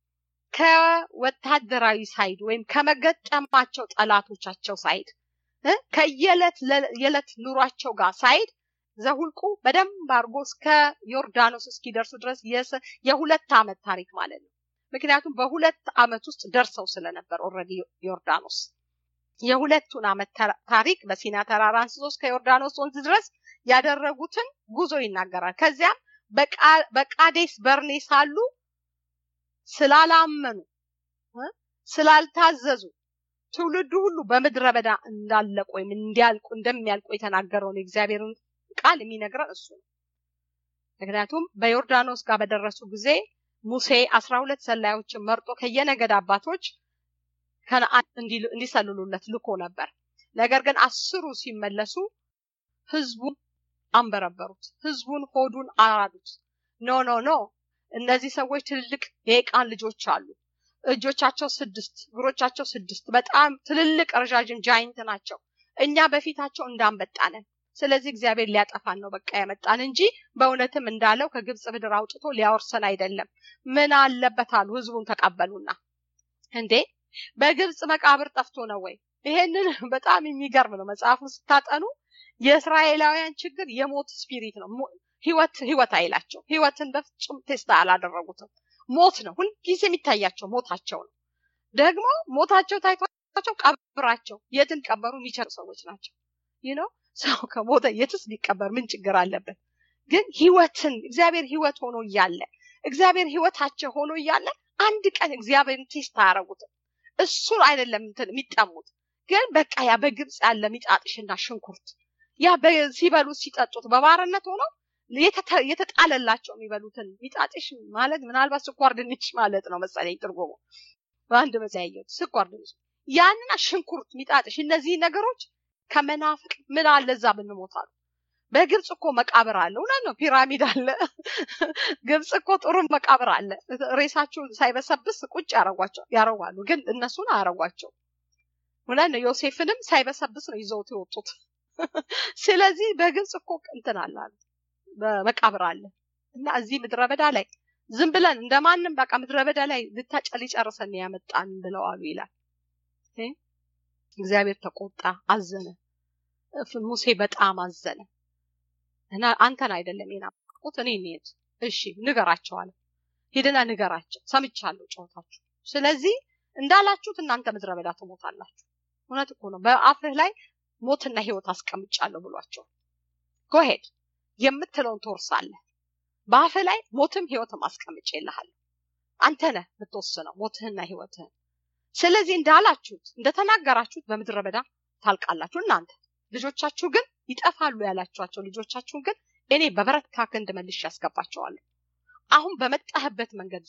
ከወታደራዊ ሳይድ ወይም ከመገጠማቸው ጠላቶቻቸው ሳይድ ከየዕለት የዕለት ኑሯቸው ጋር ሳይድ ዘሁልቁ በደንብ አድርጎ እስከ ዮርዳኖስ እስኪደርሱ ድረስ የሁለት ዓመት ታሪክ ማለት ነው። ምክንያቱም በሁለት ዓመት ውስጥ ደርሰው ስለነበር ኦልሬዲ ዮርዳኖስ የሁለቱን ዓመት ታሪክ በሲና ተራራ አንስቶ እስከ ዮርዳኖስ ወንዝ ድረስ ያደረጉትን ጉዞ ይናገራል። ከዚያም በቃዴስ በርኔ ሳሉ ስላላመኑ ስላልታዘዙ ትውልዱ ሁሉ በምድረ በዳ እንዳለቁ ወይም እንዲያልቁ እንደሚያልቁ የተናገረውን የእግዚአብሔርን ቃል የሚነግረን እሱ ነው። ምክንያቱም በዮርዳኖስ ጋር በደረሱ ጊዜ ሙሴ አስራ ሁለት ሰላዮችን መርጦ ከየነገድ አባቶች ከነአን እንዲሰልሉለት ልኮ ነበር። ነገር ግን አስሩ ሲመለሱ ህዝቡን አንበረበሩት። ህዝቡን ሆዱን አራዱት። ኖ ኖ ኖ እነዚህ ሰዎች ትልልቅ የቃን ልጆች አሉ። እጆቻቸው ስድስት፣ እግሮቻቸው ስድስት፣ በጣም ትልልቅ ረዣዥም ጃይንት ናቸው። እኛ በፊታቸው እንዳንበጣ ነን። ስለዚህ እግዚአብሔር ሊያጠፋን ነው በቃ ያመጣን እንጂ በእውነትም እንዳለው ከግብፅ ምድር አውጥቶ ሊያወርሰን አይደለም። ምን አለበት አሉ። ህዝቡን ተቀበሉና እንዴ በግብፅ መቃብር ጠፍቶ ነው ወይ? ይሄንን በጣም የሚገርም ነው። መጽሐፉን ስታጠኑ የእስራኤላውያን ችግር የሞት ስፒሪት ነው። ህይወት ህይወት አይላቸው። ህይወትን በፍጹም ቴስታ አላደረጉትም። ሞት ነው ሁልጊዜ የሚታያቸው ሞታቸው ነው። ደግሞ ሞታቸው ታይቷቸው ቀብራቸው የትን ቀበሩ የሚቸሩ ሰዎች ናቸው። ይህ ነው ሰው ከሞተ የትስ ቢቀበር ምን ችግር አለበት? ግን ህይወትን እግዚአብሔር ህይወት ሆኖ እያለ እግዚአብሔር ህይወታቸው ሆኖ እያለ አንድ ቀን እግዚአብሔርን ቴስት አያረጉትም። እሱን አይደለም እንትን የሚጠሙት ግን በቃ ያ በግብፅ ያለ ሚጣጥሽና ሽንኩርት ያ ሲበሉ ሲጠጡት በባርነት ሆነው የተጣለላቸው የሚበሉትን ሚጣጥሽ ማለት ምናልባት ስኳር ድንች ማለት ነው መሰለኝ ትርጉሙ በአንድ መዘያየት ስኳር ድንች ያንና ሽንኩርት ሚጣጥሽ እነዚህ ነገሮች ከመናፍቅ ምን አለ እዛ ብንሞት አሉ። በግብፅ እኮ መቃብር አለ። እውነት ነው፣ ፒራሚድ አለ። ግብፅ እኮ ጥሩ መቃብር አለ። ሬሳቸው ሳይበሰብስ ቁጭ ያረጓቸው ያረጓሉ፣ ግን እነሱን አያረጓቸው። እውነት ነው። ዮሴፍንም ሳይበሰብስ ነው ይዘውት የወጡት። ስለዚህ በግብፅ እኮ እንትን አለ መቃብር አለ እና እዚህ ምድረ በዳ ላይ ዝም ብለን እንደማንም በቃ ምድረ በዳ ላይ ልታጨ ሊጨርሰን ያመጣን ብለው አሉ ይላል። እግዚአብሔር ተቆጣ፣ አዘነ። ሙሴ በጣም አዘነ እና አንተን አይደለም የናቁት እኔ እንሂድ፣ እሺ ንገራቸው አለ። ሂድና ንገራቸው፣ ሰምቻለሁ ጨዋታችሁ። ስለዚህ እንዳላችሁት እናንተ ምድረ በዳ ትሞታላችሁ። እውነት እኮ ነው። በአፍህ ላይ ሞትና ህይወት አስቀምጫለሁ ብሏቸው ጎሄድ የምትለውን ትወርሳለህ። በአፍህ ላይ ሞትም ህይወትም አስቀምጬ ይልሃለሁ። አንተ ነህ የምትወስነው ሞትህና ህይወትህን። ስለዚህ እንዳላችሁት እንደተናገራችሁት በምድረ በዳ ታልቃላችሁ። እናንተ ልጆቻችሁ ግን ይጠፋሉ ያላችኋቸው ልጆቻችሁን ግን እኔ በበረታ ክንድ መልሼ ያስገባቸዋለሁ። አሁን በመጣህበት መንገድ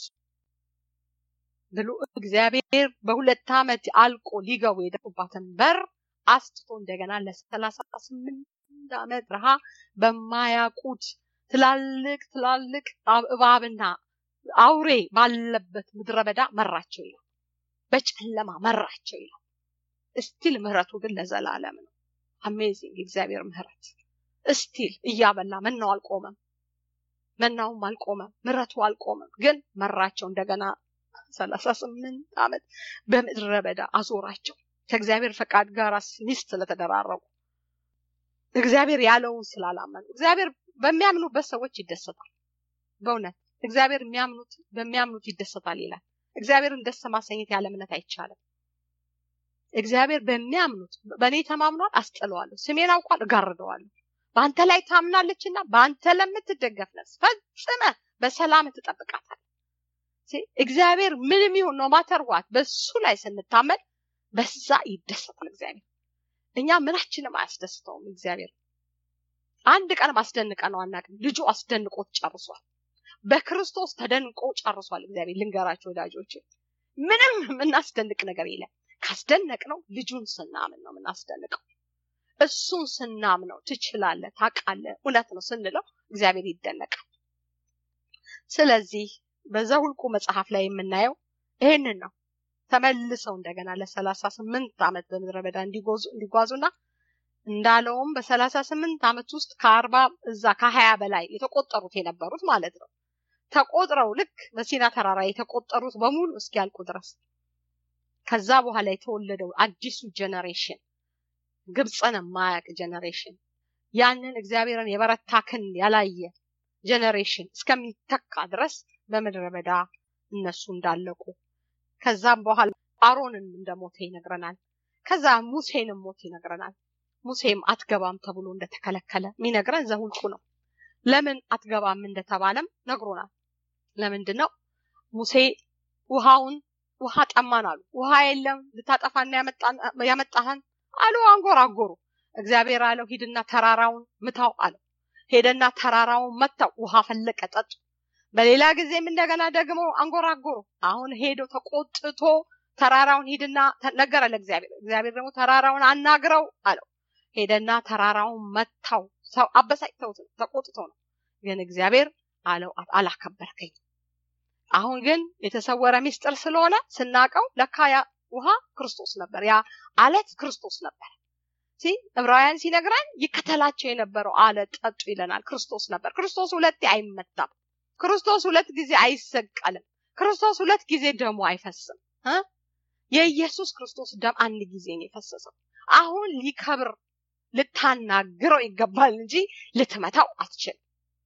ብሎ እግዚአብሔር በሁለት ዓመት አልቆ ሊገቡ የደፉባትን በር አስትቶ እንደገና ለሰላሳ ስምንት ዓመት ረሃ በማያውቁት ትላልቅ ትላልቅ እባብና አውሬ ባለበት ምድረ በዳ መራቸው ይላል። በጨለማ መራቸው ይላል። እስቲል ምህረቱ ግን ለዘላለም ነው። አሜዚንግ እግዚአብሔር ምህረት እስቲል እያበላ መናው አልቆመም፣ መናውም አልቆመም፣ ምህረቱ አልቆመም። ግን መራቸው እንደገና ሰላሳ ስምንት ዓመት በምድረ በዳ አዞራቸው ከእግዚአብሔር ፈቃድ ጋር ሚስት ስለተደራረጉ እግዚአብሔር ያለውን ስላላመኑ እግዚአብሔር በሚያምኑበት ሰዎች ይደሰታል። በእውነት እግዚአብሔር የሚያምኑት በሚያምኑት ይደሰታል ይላል። እግዚአብሔርን ደስ ማሰኘት ያለ እምነት አይቻልም። እግዚአብሔር በሚያምኑት በእኔ ተማምኗል፣ አስጥለዋለሁ፣ ስሜን አውቋል፣ እጋርደዋለሁ። በአንተ ላይ ታምናለችና በአንተ ለምትደገፍ ነፍስ ፈጽመ በሰላም ትጠብቃታል። እግዚአብሔር ምንም ይሁን ነው ማተርዋት በሱ ላይ ስንታመን በዛ ይደሰታል እግዚአብሔር። እኛ ምናችንም አያስደስተውም እግዚአብሔር። አንድ ቀን አስደንቀ ነው አናውቅም። ልጁ አስደንቆት ጨርሷል። በክርስቶስ ተደንቆ ጨርሷል እግዚአብሔር። ልንገራቸው ወዳጆች፣ ምንም የምናስደንቅ ነገር የለም። ካስደነቅ ነው ልጁን ስናምን ነው የምናስደንቀው። እሱን ስናምነው ትችላለህ፣ ታውቃለህ፣ እውነት ነው ስንለው እግዚአብሔር ይደነቃል። ስለዚህ በዘኍልቍ መጽሐፍ ላይ የምናየው ይሄንን ነው። ተመልሰው እንደገና ለሰላሳ ስምንት ዓመት በምድረ በዳ እንዲጓዙና እንዳለውም በሰላሳ ስምንት ዓመት ውስጥ ከአርባ እዛ ከሀያ በላይ የተቆጠሩት የነበሩት ማለት ነው ተቆጥረው ልክ በሲና ተራራ የተቆጠሩት በሙሉ እስኪያልቁ ድረስ ከዛ በኋላ የተወለደው አዲሱ ጀነሬሽን ግብፅን የማያውቅ ጀነሬሽን ያንን እግዚአብሔርን የበረታ ክንድ ያላየ ጀነሬሽን እስከሚተካ ድረስ በምድረ በዳ እነሱ እንዳለቁ ከዛም በኋላ አሮንን እንደሞተ ይነግረናል። ከዛ ሙሴንም ሞት ይነግረናል። ሙሴም አትገባም ተብሎ እንደተከለከለ የሚነግረን ዘኍልቍ ነው። ለምን አትገባም እንደተባለም ነግሮናል። ለምንድን ነው ሙሴ ውሃውን ውሃ ጠማን አሉ። ውሃ የለም ልታጠፋና ያመጣህን አሉ። አንጎራጎሩ። እግዚአብሔር አለው ሂድና ተራራውን ምታው አለው። ሄደና ተራራውን መታው። ውሃ ፈለቀ፣ ጠጡ። በሌላ ጊዜም እንደገና ደግሞ አንጎራጎሩ። አሁን ሄዶ ተቆጥቶ ተራራውን ሂድና ነገረ ለእግዚአብሔር። እግዚአብሔር ደግሞ ተራራውን አናግረው አለው። ሄደና ተራራውን መታው። ሰው አበሳጭተውት ተቆጥቶ ነው። ግን እግዚአብሔር አለው አላከበርከኝ። አሁን ግን የተሰወረ ሚስጥር ስለሆነ ስናቀው ለካ ያ ውሃ ክርስቶስ ነበር። ያ አለት ክርስቶስ ነበር። ሲ ዕብራውያን ሲነግረን ይከተላቸው የነበረው አለት ጠጡ ይለናል። ክርስቶስ ነበር። ክርስቶስ ሁለቴ አይመታም። ክርስቶስ ሁለት ጊዜ አይሰቀልም። ክርስቶስ ሁለት ጊዜ ደሙ አይፈስም። የኢየሱስ ክርስቶስ ደም አንድ ጊዜ ነው የፈሰሰው። አሁን ሊከብር ልታናግረው ይገባል እንጂ ልትመታው አትችልም።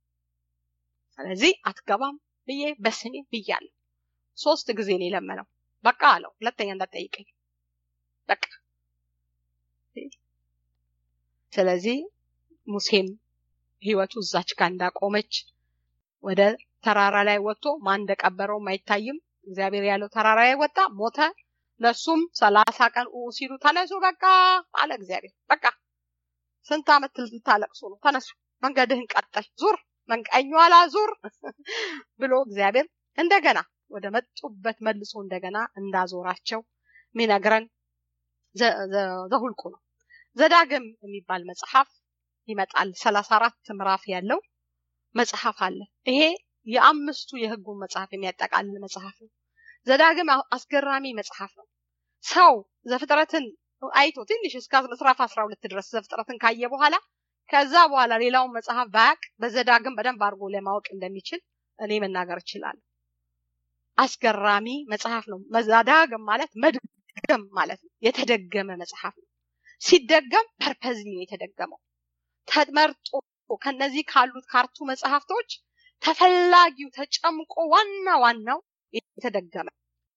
ስለዚህ አትገባም ብዬ በስሜ ብያለሁ። ሶስት ጊዜ ነው የለመነው። በቃ አለው። ሁለተኛ እንዳትጠይቀኝ በቃ። ስለዚህ ሙሴም ህይወቱ እዛች ጋር እንዳቆመች ወደ ተራራ ላይ ወጥቶ ማን እንደቀበረውም አይታይም። እግዚአብሔር ያለው ተራራ ላይ ወጣ፣ ሞተ። ለሱም ሰላሳ ቀን ሲሉ ተነሱ በቃ አለ እግዚአብሔር። በቃ ስንት ዓመት ልታለቅሱ ነው? ተነሱ፣ መንገድህን ቀጠል፣ ዙር፣ ቀኝ ኋላ ዙር ብሎ እግዚአብሔር እንደገና ወደ መጡበት መልሶ እንደገና እንዳዞራቸው ሚነግረን ዘኍልቍ ነው። ዘዳግም የሚባል መጽሐፍ ይመጣል። ሰላሳ አራት ምዕራፍ ያለው መጽሐፍ አለ። ይሄ የአምስቱ የህጉን መጽሐፍ የሚያጠቃልል መጽሐፍ ነው። ዘዳግም አስገራሚ መጽሐፍ ነው። ሰው ዘፍጥረትን አይቶ ትንሽ እስከ ምዕራፍ አስራ ሁለት ድረስ ዘፍጥረትን ካየ በኋላ ከዛ በኋላ ሌላውን መጽሐፍ ባያቅ በዘዳግም በደንብ አድርጎ ለማወቅ እንደሚችል እኔ መናገር እችላለሁ። አስገራሚ መጽሐፍ ነው። ዘዳግም ማለት መድገም ማለት ነው። የተደገመ መጽሐፍ ነው። ሲደገም ፐርፐዝሊ ነው የተደገመው። ተመርጦ ከነዚህ ካሉት ካርቱ መጽሐፍቶች ተፈላጊው ተጨምቆ ዋና ዋናው የተደገመ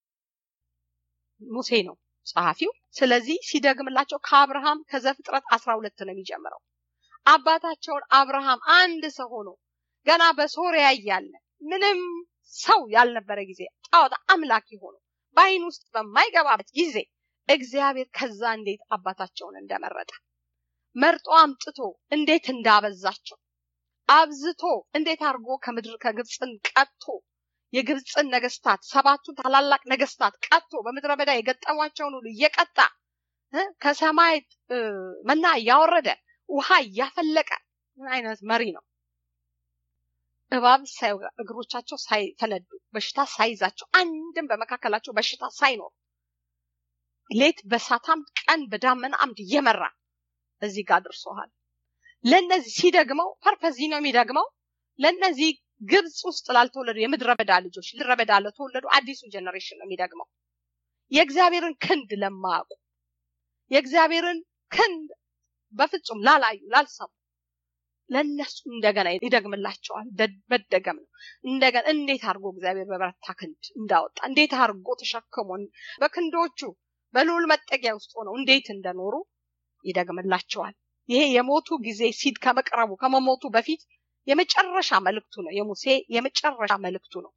ሙሴ ነው ጸሐፊው። ስለዚህ ሲደግምላቸው ከአብርሃም ከዘፍጥረት አስራ ሁለት ነው የሚጀምረው። አባታቸውን አብርሃም አንድ ሰው ሆኖ ገና በሶሪያ እያለ ምንም ሰው ያልነበረ ጊዜ ጣዖት አምላኪ ሆኖ በአይን ውስጥ በማይገባበት ጊዜ እግዚአብሔር ከዛ እንዴት አባታቸውን እንደመረጠ መርጦ አምጥቶ እንዴት እንዳበዛቸው አብዝቶ እንዴት አድርጎ ከምድር ከግብፅን ቀጥቶ የግብፅን ነገስታት ሰባቱን ታላላቅ ነገስታት ቀጥቶ በምድረ በዳ የገጠሟቸውን ሁሉ እየቀጣ ከሰማይ መና እያወረደ ውሃ እያፈለቀ ምን አይነት መሪ ነው? እባብ እግሮቻቸው ሳይፈነዱ በሽታ ሳይዛቸው አንድም በመካከላቸው በሽታ ሳይኖር ሌት በሳታም ቀን በዳመና አምድ እየመራ እዚህ ጋር አድርሶሃል። ለነዚህ ሲደግመው ፐርፐዚ ነው የሚደግመው ለነዚህ ግብፅ ውስጥ ላልተወለዱ የምድረ በዳ ልጆች ምድረ በዳ ለተወለዱ አዲሱ ጀኔሬሽን ነው የሚደግመው። የእግዚአብሔርን ክንድ ለማያውቁ የእግዚአብሔርን ክንድ በፍጹም ላላዩ ላልሰሙ ለእነሱ እንደገና ይደግምላቸዋል። መደገም ነው። እንደገና እንዴት አድርጎ እግዚአብሔር በበረታ ክንድ እንዳወጣ እንዴት አድርጎ ተሸክሞ በክንዶቹ በልዑል መጠጊያ ውስጥ ሆነው እንዴት እንደኖሩ ይደግምላቸዋል። ይሄ የሞቱ ጊዜ ሲድ ከመቅረቡ ከመሞቱ በፊት የመጨረሻ መልእክቱ ነው። የሙሴ የመጨረሻ መልእክቱ ነው።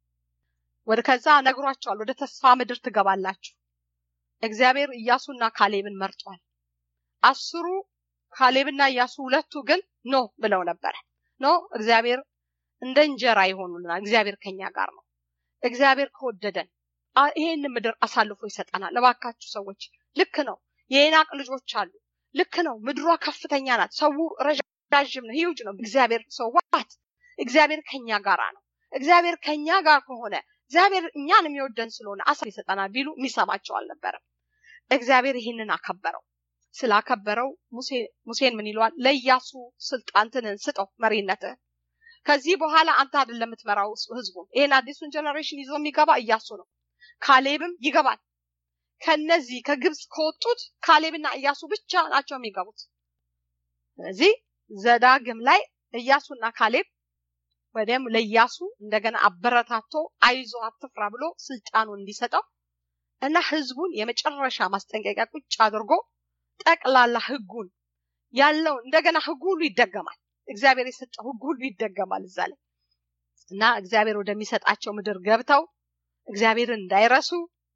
ወደ ከዛ ነግሯቸዋል። ወደ ተስፋ ምድር ትገባላችሁ። እግዚአብሔር ኢያሱና ካሌብን መርጧል። አስሩ ካሌብና ኢያሱ ሁለቱ ግን ኖ ብለው ነበረ። ኖ እግዚአብሔር እንደ እንጀራ ይሆኑልናል። እግዚአብሔር ከኛ ጋር ነው። እግዚአብሔር ከወደደን ይሄን ምድር አሳልፎ ይሰጠናል። እባካችሁ ሰዎች ልክ ነው። የዔናቅ ልጆች አሉ። ልክ ነው። ምድሯ ከፍተኛ ናት። ሰው ረዣዥም ነው፣ ሂውጅ ነው። እግዚአብሔር ሰዋት እግዚአብሔር ከኛ ጋር ነው። እግዚአብሔር ከኛ ጋር ከሆነ እግዚአብሔር እኛን የሚወደን ስለሆነ አሳ ይሰጠናል ቢሉ የሚሰማቸው አልነበረም። እግዚአብሔር ይህንን አከበረው። ስላከበረው ሙሴን ምን ይለዋል? ለኢያሱ ስልጣንትንን ስጠው መሪነትህ። ከዚህ በኋላ አንተ አይደለም የምትመራው ህዝቡን። ይሄን አዲሱን ጀነሬሽን ይዞ የሚገባ ኢያሱ ነው። ካሌብም ይገባል። ከነዚህ ከግብፅ ከወጡት ካሌብና ኢያሱ ብቻ ናቸው የሚገቡት። ስለዚህ ዘዳግም ላይ ኢያሱና ካሌብ ወዲያም ለኢያሱ እንደገና አበረታቶ አይዞ አትፍራ ብሎ ስልጣኑን እንዲሰጠው እና ህዝቡን የመጨረሻ ማስጠንቀቂያ ቁጭ አድርጎ ጠቅላላ ህጉን ያለው እንደገና ህጉ ሁሉ ይደገማል። እግዚአብሔር የሰጠው ህግ ሁሉ ይደገማል እዛ ላይ እና እግዚአብሔር ወደሚሰጣቸው ምድር ገብተው እግዚአብሔርን እንዳይረሱ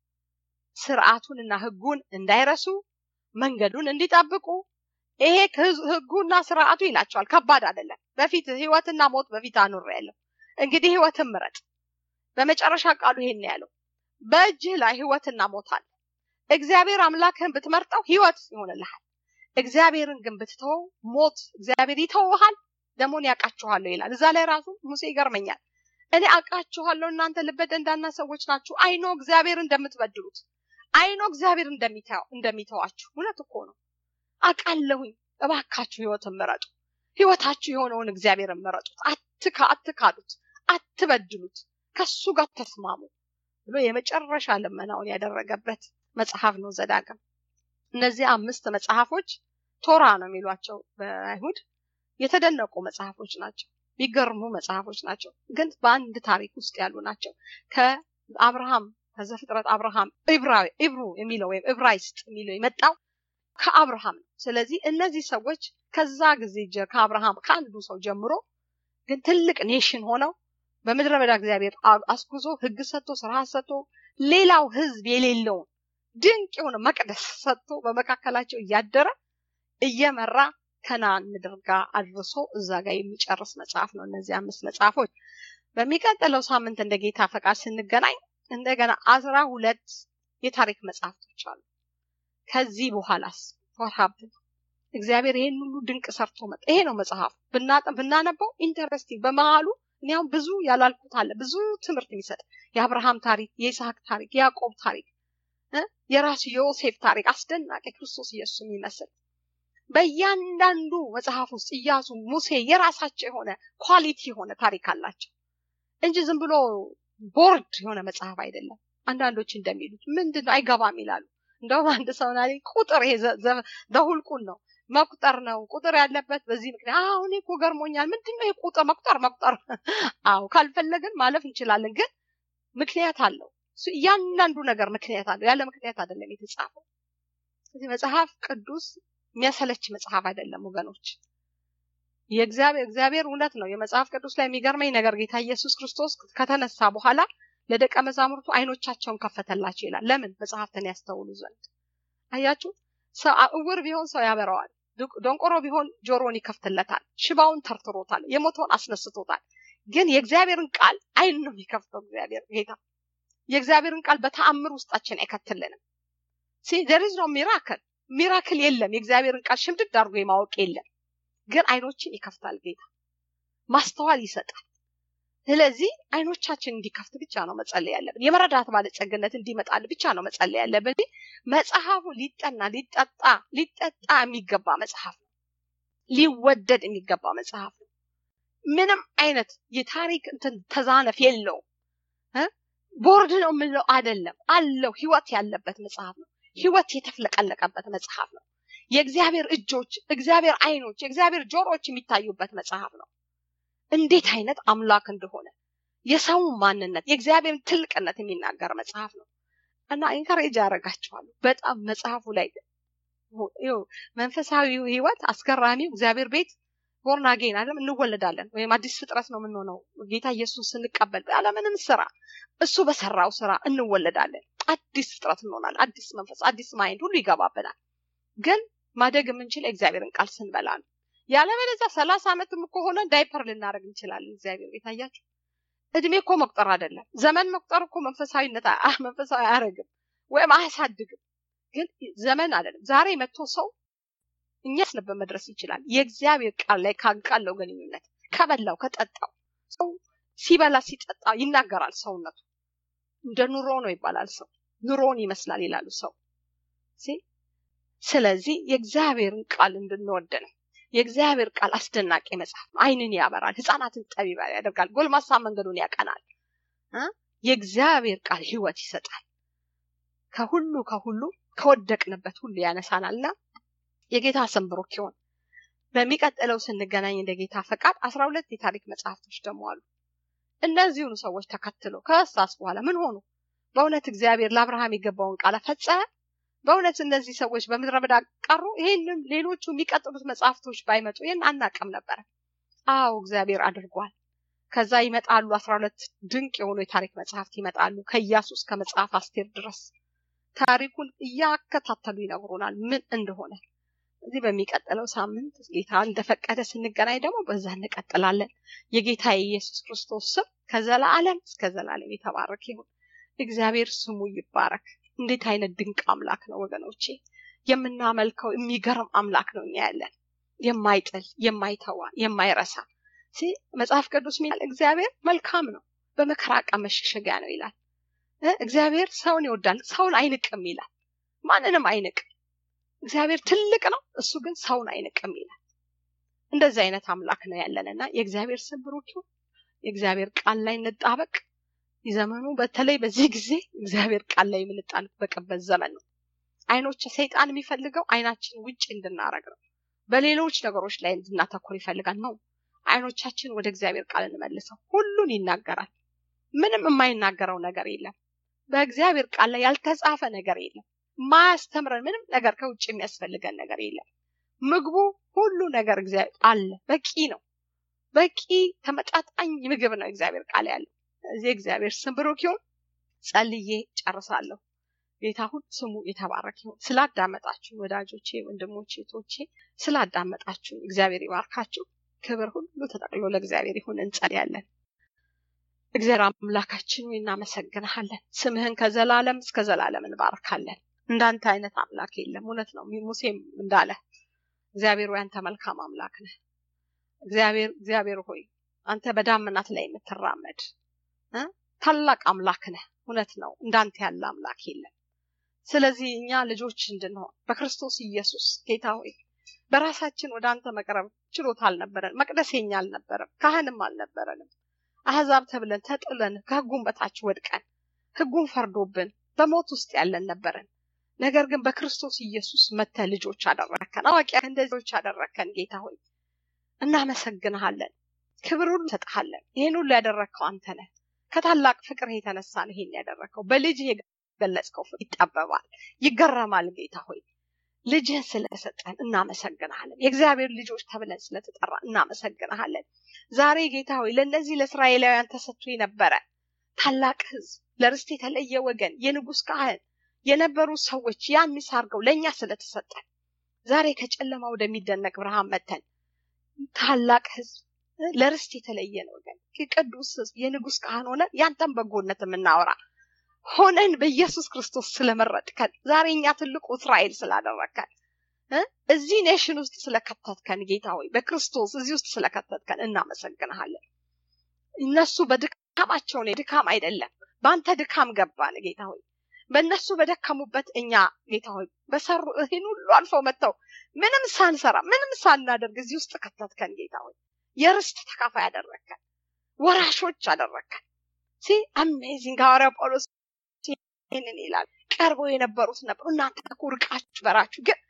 ስርዓቱንና ህጉን እንዳይረሱ መንገዱን እንዲጠብቁ ይሄ ህጉና ስርዓቱ ይላቸዋል። ከባድ አይደለም። በፊት ህይወትና ሞት በፊት አኑር ያለው እንግዲህ ህይወትን ምረጥ። በመጨረሻ ቃሉ ይሄን ያለው በእጅህ ላይ ህይወትና ሞት አለ። እግዚአብሔር አምላክህን ብትመርጠው ህይወት ይሆንልሃል። እግዚአብሔርን ግን ብትተወው ሞት እግዚአብሔር ይተውሃል፣ ደሞን ያውቃችኋለሁ ይላል። እዛ ላይ ራሱ ሙሴ ይገርመኛል። እኔ አውቃችኋለሁ እናንተ ልበ ደንዳና ሰዎች ናችሁ። አይኖ እግዚአብሔር እንደምትበድሉት አይኖ እግዚአብሔር እንደሚተዋችሁ። እውነት እኮ ነው። አውቃለሁኝ። እባካችሁ ህይወትን ምረጡ። ህይወታችሁ የሆነውን እግዚአብሔርን ምረጡት። አትካ አትካዱት፣ አትበድሉት፣ ከሱ ጋር ተስማሙ ብሎ የመጨረሻ ልመናውን ያደረገበት መጽሐፍ ነው ዘዳግም። እነዚህ አምስት መጽሐፎች ቶራ ነው የሚሏቸው በአይሁድ የተደነቁ መጽሐፎች ናቸው። ቢገርሙ መጽሐፎች ናቸው፣ ግን በአንድ ታሪክ ውስጥ ያሉ ናቸው። ከአብርሃም ከዘፍጥረት አብርሃም ኢብራዊ ኢብሩ የሚለው ወይም ዕብራይስጥ የሚለው የመጣው ከአብርሃም ነው። ስለዚህ እነዚህ ሰዎች ከዛ ጊዜ ከአብርሃም ከአንዱ ሰው ጀምሮ ግን ትልቅ ኔሽን ሆነው በምድረ በዳ እግዚአብሔር አስጉዞ ህግ ሰጥቶ ስርዓት ሰጥቶ ሌላው ህዝብ የሌለውን ድንቅ የሆነ መቅደስ ሰጥቶ በመካከላቸው እያደረ እየመራ ከነአን ምድር ጋር አድርሶ እዛ ጋር የሚጨርስ መጽሐፍ ነው። እነዚህ አምስት መጽሐፎች በሚቀጥለው ሳምንት እንደ ጌታ ፈቃድ ስንገናኝ እንደገና አስራ ሁለት የታሪክ መጽሐፍቶች አሉ። ከዚህ በኋላስ ወርሃብን እግዚአብሔር ይሄን ሁሉ ድንቅ ሰርቶ መጣ። ይሄ ነው መጽሐፍ ብናነበው ኢንተረስቲንግ በመሃሉ እኔ አሁን ብዙ ያላልኩት አለ ብዙ ትምህርት የሚሰጥ የአብርሃም ታሪክ፣ የይስሐቅ ታሪክ፣ የያዕቆብ ታሪክ፣ የራሱ የዮሴፍ ታሪክ አስደናቂ ክርስቶስ ኢየሱስ የሚመስል በእያንዳንዱ መጽሐፍ ውስጥ ኢያሱ፣ ሙሴ የራሳቸው የሆነ ኳሊቲ የሆነ ታሪክ አላቸው እንጂ ዝም ብሎ ቦርድ የሆነ መጽሐፍ አይደለም። አንዳንዶች እንደሚሉት ምንድን ነው አይገባም ይላሉ። እንደውም አንድ ሰው ና ቁጥር ይሄ ዘሁልቁን ነው መቁጠር ነው ቁጥር ያለበት በዚህ ምክንያት አሁን እኮ ገርሞኛል። ምንድን ነው የቁጥር መቁጠር መቁጠር? አዎ ካልፈለግን ማለፍ እንችላለን፣ ግን ምክንያት አለው። እያንዳንዱ ነገር ምክንያት አለው። ያለ ምክንያት አይደለም የተጻፈው። ስለዚህ መጽሐፍ ቅዱስ የሚያሰለች መጽሐፍ አይደለም ወገኖች። የእግዚአብሔር እግዚአብሔር እውነት ነው። የመጽሐፍ ቅዱስ ላይ የሚገርመኝ ነገር ጌታ ኢየሱስ ክርስቶስ ከተነሳ በኋላ ለደቀ መዛሙርቱ አይኖቻቸውን ከፈተላቸው ይላል። ለምን? መጽሐፍትን ያስተውሉ ዘንድ። አያችሁ፣ ሰው እውር ቢሆን ሰው ያበረዋል። ደንቆሮ ቢሆን ጆሮን ይከፍትለታል። ሽባውን ተርትሮታል። የሞተውን አስነስቶታል። ግን የእግዚአብሔርን ቃል አይን ነው የሚከፍተው እግዚአብሔር ጌታ። የእግዚአብሔርን ቃል በተአምር ውስጣችን አይከትልንም። ሲ ዘሪዝ ነው ሚራክል ሚራክል የለም። የእግዚአብሔርን ቃል ሽምድድ አድርጎ የማወቅ የለም። ግን አይኖችን ይከፍታል ጌታ፣ ማስተዋል ይሰጣል። ስለዚህ አይኖቻችን እንዲከፍት ብቻ ነው መጸለይ ያለብን። የመረዳት ባለጸግነት እንዲመጣል ብቻ ነው መጸለይ ያለብን። መጽሐፉ ሊጠና ሊጠጣ ሊጠጣ የሚገባ መጽሐፍ ነው። ሊወደድ የሚገባ መጽሐፍ ነው። ምንም አይነት የታሪክ እንትን ተዛነፍ የለውም። ቦርድ ነው የምንለው አይደለም። አለው ህይወት ያለበት መጽሐፍ ነው። ህይወት የተፍለቀለቀበት መጽሐፍ ነው። የእግዚአብሔር እጆች፣ እግዚአብሔር አይኖች፣ የእግዚአብሔር ጆሮዎች የሚታዩበት መጽሐፍ ነው። እንዴት አይነት አምላክ እንደሆነ የሰውን ማንነት የእግዚአብሔርን ትልቅነት የሚናገር መጽሐፍ ነው እና ኢንካሬጅ ያደርጋቸዋሉ በጣም መጽሐፉ ላይ መንፈሳዊ ህይወት አስገራሚው እግዚአብሔር ቤት ቦርን አጌን አይደለም እንወለዳለን ወይም አዲስ ፍጥረት ነው የምንሆነው ጌታ ኢየሱስ ስንቀበል ያለምንም ስራ እሱ በሰራው ስራ እንወለዳለን አዲስ ፍጥረት እንሆናለን አዲስ መንፈስ አዲስ ማይንድ ሁሉ ይገባበናል ግን ማደግ የምንችል እግዚአብሔርን ቃል ስንበላ ነው ያለበለዚያ ሰላሳ ዓመትም እኮ ሆነ ዳይፐር ልናደርግ እንችላለን እግዚአብሔር ቤት አያችሁ እድሜ እኮ መቁጠር አይደለም ዘመን መቁጠር እኮ መንፈሳዊነት መንፈሳዊ አያደርግም ወይም አያሳድግም ግን ዘመን አይደለም ዛሬ መጥቶ ሰው እኛስ ነበር መድረስ ይችላል የእግዚአብሔር ቃል ላይ ካለው ግንኙነት ከበላው ከጠጣው ሰው ሲበላ ሲጠጣ ይናገራል ሰውነቱ እንደ ኑሮ ነው ይባላል ሰው ኑሮን ይመስላል ይላሉ ሰው ስለዚህ የእግዚአብሔርን ቃል እንድንወድ ነው የእግዚአብሔር ቃል አስደናቂ መጽሐፍ አይንን ያበራል ህፃናትን ጠቢባ ያደርጋል ጎልማሳ መንገዱን ያቀናል የእግዚአብሔር ቃል ህይወት ይሰጣል ከሁሉ ከሁሉ ከወደቅንበት ሁሉ ያነሳናልና የጌታ ስም ብሩክ ይሁን በሚቀጥለው ስንገናኝ እንደ ጌታ ፈቃድ አስራ ሁለት የታሪክ መጽሐፍቶች ደግሞ አሉ እነዚሁኑ ሰዎች ተከትሎ ከሳስ በኋላ ምን ሆኑ በእውነት እግዚአብሔር ለአብርሃም የገባውን ቃል ፈጸመ በእውነት እነዚህ ሰዎች በምድረ በዳ ቀሩ ይሄንም ሌሎቹ የሚቀጥሉት መጽሐፍቶች ባይመጡ ይህን አናቅም ነበር አዎ እግዚአብሔር አድርጓል ከዛ ይመጣሉ አስራ ሁለት ድንቅ የሆኑ የታሪክ መጽሐፍት ይመጣሉ ከኢያሱ እስከ መጽሐፍ አስቴር ድረስ ታሪኩን እያከታተሉ ይነግሩናል ምን እንደሆነ እዚህ በሚቀጥለው ሳምንት ጌታ እንደፈቀደ ስንገናኝ ደግሞ በዛ እንቀጥላለን የጌታ የኢየሱስ ክርስቶስ ስም ከዘላለም እስከ ዘላለም የተባረክ ይሁን እግዚአብሔር ስሙ ይባረክ እንዴት አይነት ድንቅ አምላክ ነው ወገኖቼ የምናመልከው የሚገርም አምላክ ነው እኛ ያለን የማይጥል የማይተዋ የማይረሳ መጽሐፍ ቅዱስ ሚል እግዚአብሔር መልካም ነው በመከራ ቀን መሸሸጊያ ነው ይላል እግዚአብሔር ሰውን ይወዳል ሰውን አይንቅም ይላል ማንንም አይንቅም እግዚአብሔር ትልቅ ነው እሱ ግን ሰውን አይንቅም ይላል እንደዚህ አይነት አምላክ ነው ያለንና የእግዚአብሔር ስም ብሩክ ይሁን የእግዚአብሔር ቃል ላይ እንጣበቅ ዘመኑ በተለይ በዚህ ጊዜ እግዚአብሔር ቃል ላይ የምንጣበቅበት ዘመን ነው አይኖች ሰይጣን የሚፈልገው አይናችን ውጭ እንድናረግ ነው በሌሎች ነገሮች ላይ እንድናተኩር ይፈልጋል ነው አይኖቻችን ወደ እግዚአብሔር ቃል እንመልሰው ሁሉን ይናገራል ምንም የማይናገረው ነገር የለም በእግዚአብሔር ቃል ላይ ያልተጻፈ ነገር የለም ማያስተምረን ምንም ነገር ከውጭ የሚያስፈልገን ነገር የለም ምግቡ ሁሉ ነገር እግዚአብሔር አለ በቂ ነው በቂ ተመጣጣኝ ምግብ ነው እግዚአብሔር ቃል ያለው እዚህ እግዚአብሔር ስም ብሩክ ይሁን ጸልዬ ጨርሳለሁ ጌታ ሁሉ ስሙ የተባረክ ይሁን ስላዳመጣችሁ ወዳጆቼ ወንድሞቼ ቶቼ ስላዳመጣችሁ እግዚአብሔር ይባርካችሁ ክብር ሁሉ ተጠቅሎ ለእግዚአብሔር ይሁን እንጸልያለን እግዚአብሔር አምላካችን ወይ እናመሰግንሃለን ስምህን ከዘላለም እስከ ዘላለም እንባርካለን እንዳንተ አይነት አምላክ የለም እውነት ነው ሙሴም እንዳለ እግዚአብሔር ወይ አንተ መልካም አምላክ ነህ እግዚአብሔር እግዚአብሔር ሆይ አንተ በዳመናት ላይ የምትራመድ ታላቅ አምላክ ነህ እውነት ነው እንዳንተ ያለ አምላክ የለም ስለዚህ እኛ ልጆች እንድንሆን በክርስቶስ ኢየሱስ ጌታ ሆይ በራሳችን ወደ አንተ መቅረብ ችሎታ አልነበረን መቅደስ የኛ አልነበረም ካህንም አልነበረንም አህዛብ ተብለን ተጥለን ከህጉን በታች ወድቀን ህጉን ፈርዶብን በሞት ውስጥ ያለን ነበረን ነገር ግን በክርስቶስ ኢየሱስ መተ ልጆች አደረከን አዋቂ እንደዚዎች አደረከን ጌታ ሆይ እናመሰግንሃለን ክብር ሁሉ እንሰጥሃለን ይህን ሁሉ ያደረግከው አንተ ነህ ከታላቅ ፍቅር የተነሳ ነው ይሄን ያደረግከው በልጅ የገለጽከው ፍቅር ይጠበባል ይገረማል ጌታ ሆይ ልጅህን ስለሰጠን እናመሰግንሃለን የእግዚአብሔር ልጆች ተብለን ስለተጠራ እናመሰግንሃለን ዛሬ ጌታ ሆይ ለእነዚህ ለእስራኤላውያን ተሰጥቶ የነበረ ታላቅ ህዝብ ለርስት የተለየ ወገን የንጉስ ካህን የነበሩ ሰዎች ያን ሚስ አድርገው ለእኛ ስለተሰጠን ዛሬ ከጨለማ ወደሚደነቅ ብርሃን መተን ታላቅ ህዝብ ለርስት የተለየን ወገን ቅዱስ ህዝብ የንጉስ ካህን ሆነ ያንተን በጎነት የምናወራ ሆነን በኢየሱስ ክርስቶስ ስለመረጥከን ዛሬ እኛ ትልቁ እስራኤል ስላደረግከን እዚህ ኔሽን ውስጥ ስለከተትከን ጌታ ሆይ በክርስቶስ እዚህ ውስጥ ስለከተትከን እናመሰግንሃለን እነሱ በድካማቸው ድካም አይደለም በአንተ ድካም ገባን ጌታ ሆይ በእነሱ በደከሙበት እኛ ጌታ ሆይ በሰሩ ይህን ሁሉ አልፈው መጥተው ምንም ሳንሰራ ምንም ሳናደርግ እዚህ ውስጥ ከተትከን ጌታ ሆይ የርስት ተካፋይ ያደረግከን ወራሾች አደረግከን ሲ አሜዚንግ ሐዋርያው ጳውሎስ ይህንን ይላል ቀርበው የነበሩት ነበሩ እናንተ እኮ ርቃችሁ በራችሁ ግን እኮ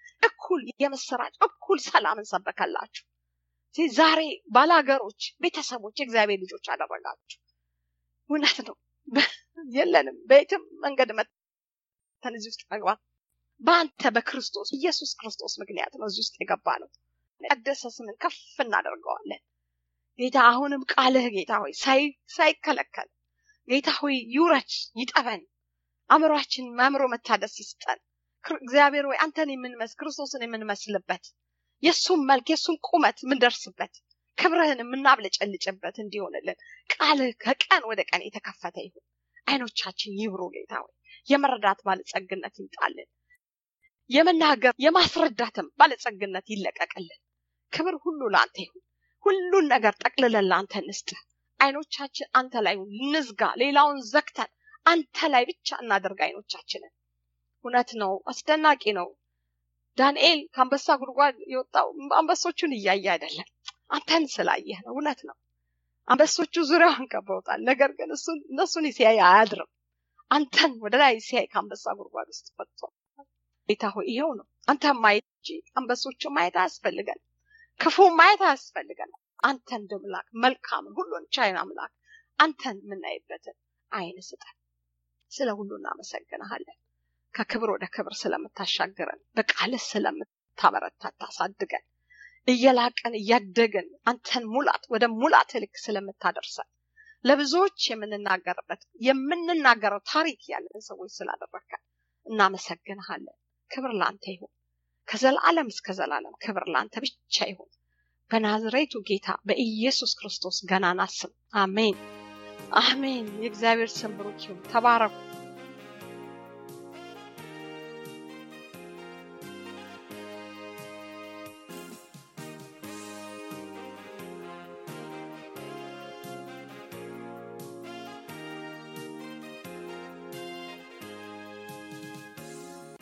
እኩል የምስራች እኩል ሰላምን ሰበከላችሁ። ዛሬ ባላገሮች፣ ቤተሰቦች፣ የእግዚአብሔር ልጆች አደረጋችሁ። እውነት ነው። የለንም በየትም መንገድ መተን እዚህ ውስጥ መግባት በአንተ በክርስቶስ ኢየሱስ ክርስቶስ ምክንያት ነው እዚህ ውስጥ የገባ ነው። ቀደሰ ስምን ከፍ እናደርገዋለን። ጌታ አሁንም ቃልህ ጌታ ሆይ ሳይከለከል ጌታ ሆይ ይውረድ፣ ይጠበን፣ አእምሯችን አእምሮ መታደስ ይስጠን። እግዚአብሔር ወይ አንተን የምንመስል ክርስቶስን የምንመስልበት የእሱም መልክ የእሱም ቁመት የምንደርስበት ክብርህን የምናብለጨልጭበት እንዲሆንልን ቃልህ ከቀን ወደ ቀን የተከፈተ ይሁን። አይኖቻችን ይብሩ ጌታ ሆይ የመረዳት ባለጸግነት ይምጣልን። የመናገር የማስረዳትም ባለጸግነት ይለቀቅልን። ክብር ሁሉ ለአንተ ይሁን። ሁሉን ነገር ጠቅልለን ለአንተ እንስጥህ። አይኖቻችን አንተ ላይ እንዝጋ። ሌላውን ዘግተን አንተ ላይ ብቻ እናደርግ አይኖቻችንን። እውነት ነው፣ አስደናቂ ነው። ዳንኤል ከአንበሳ ጉድጓድ የወጣው አንበሶቹን እያየ አይደለም፣ አንተን ስላየህ ነው። እውነት ነው። አንበሶቹ ዙሪያውን ከበውታል። ነገር ግን እሱን እነሱን ሲያይ አያድርም። አንተን ወደ ላይ ሲያይ ከአንበሳ ጉድጓድ ውስጥ ወጥቶ ጌታ ሆይ ይሄው ነው። አንተ ማየት እንጂ አንበሶቹ ማየት አያስፈልገን፣ ክፉ ማየት አያስፈልገን። አንተ እንደ ምላክ መልካምን ሁሉን ቻይን አምላክ አንተን የምናይበትን አይን ስጠን። ስለ ሁሉ እናመሰግንሃለን። ከክብር ወደ ክብር ስለምታሻግረን፣ በቃልህ ስለምታበረታ ታሳድገን፣ እየላቀን እያደግን አንተን ሙላት ወደ ሙላት ልክ ስለምታደርሰን ለብዙዎች የምንናገርበት የምንናገረው ታሪክ ያለን ሰዎች ስላደረከን እናመሰግንሃለን። ክብር ለአንተ ይሁን። ከዘላለም እስከ ዘላለም ክብር ለአንተ ብቻ ይሁን። በናዝሬቱ ጌታ በኢየሱስ ክርስቶስ ገናና ስም አሜን፣ አሜን። የእግዚአብሔር ስም ብሩክ ይሁን። ተባረኩ።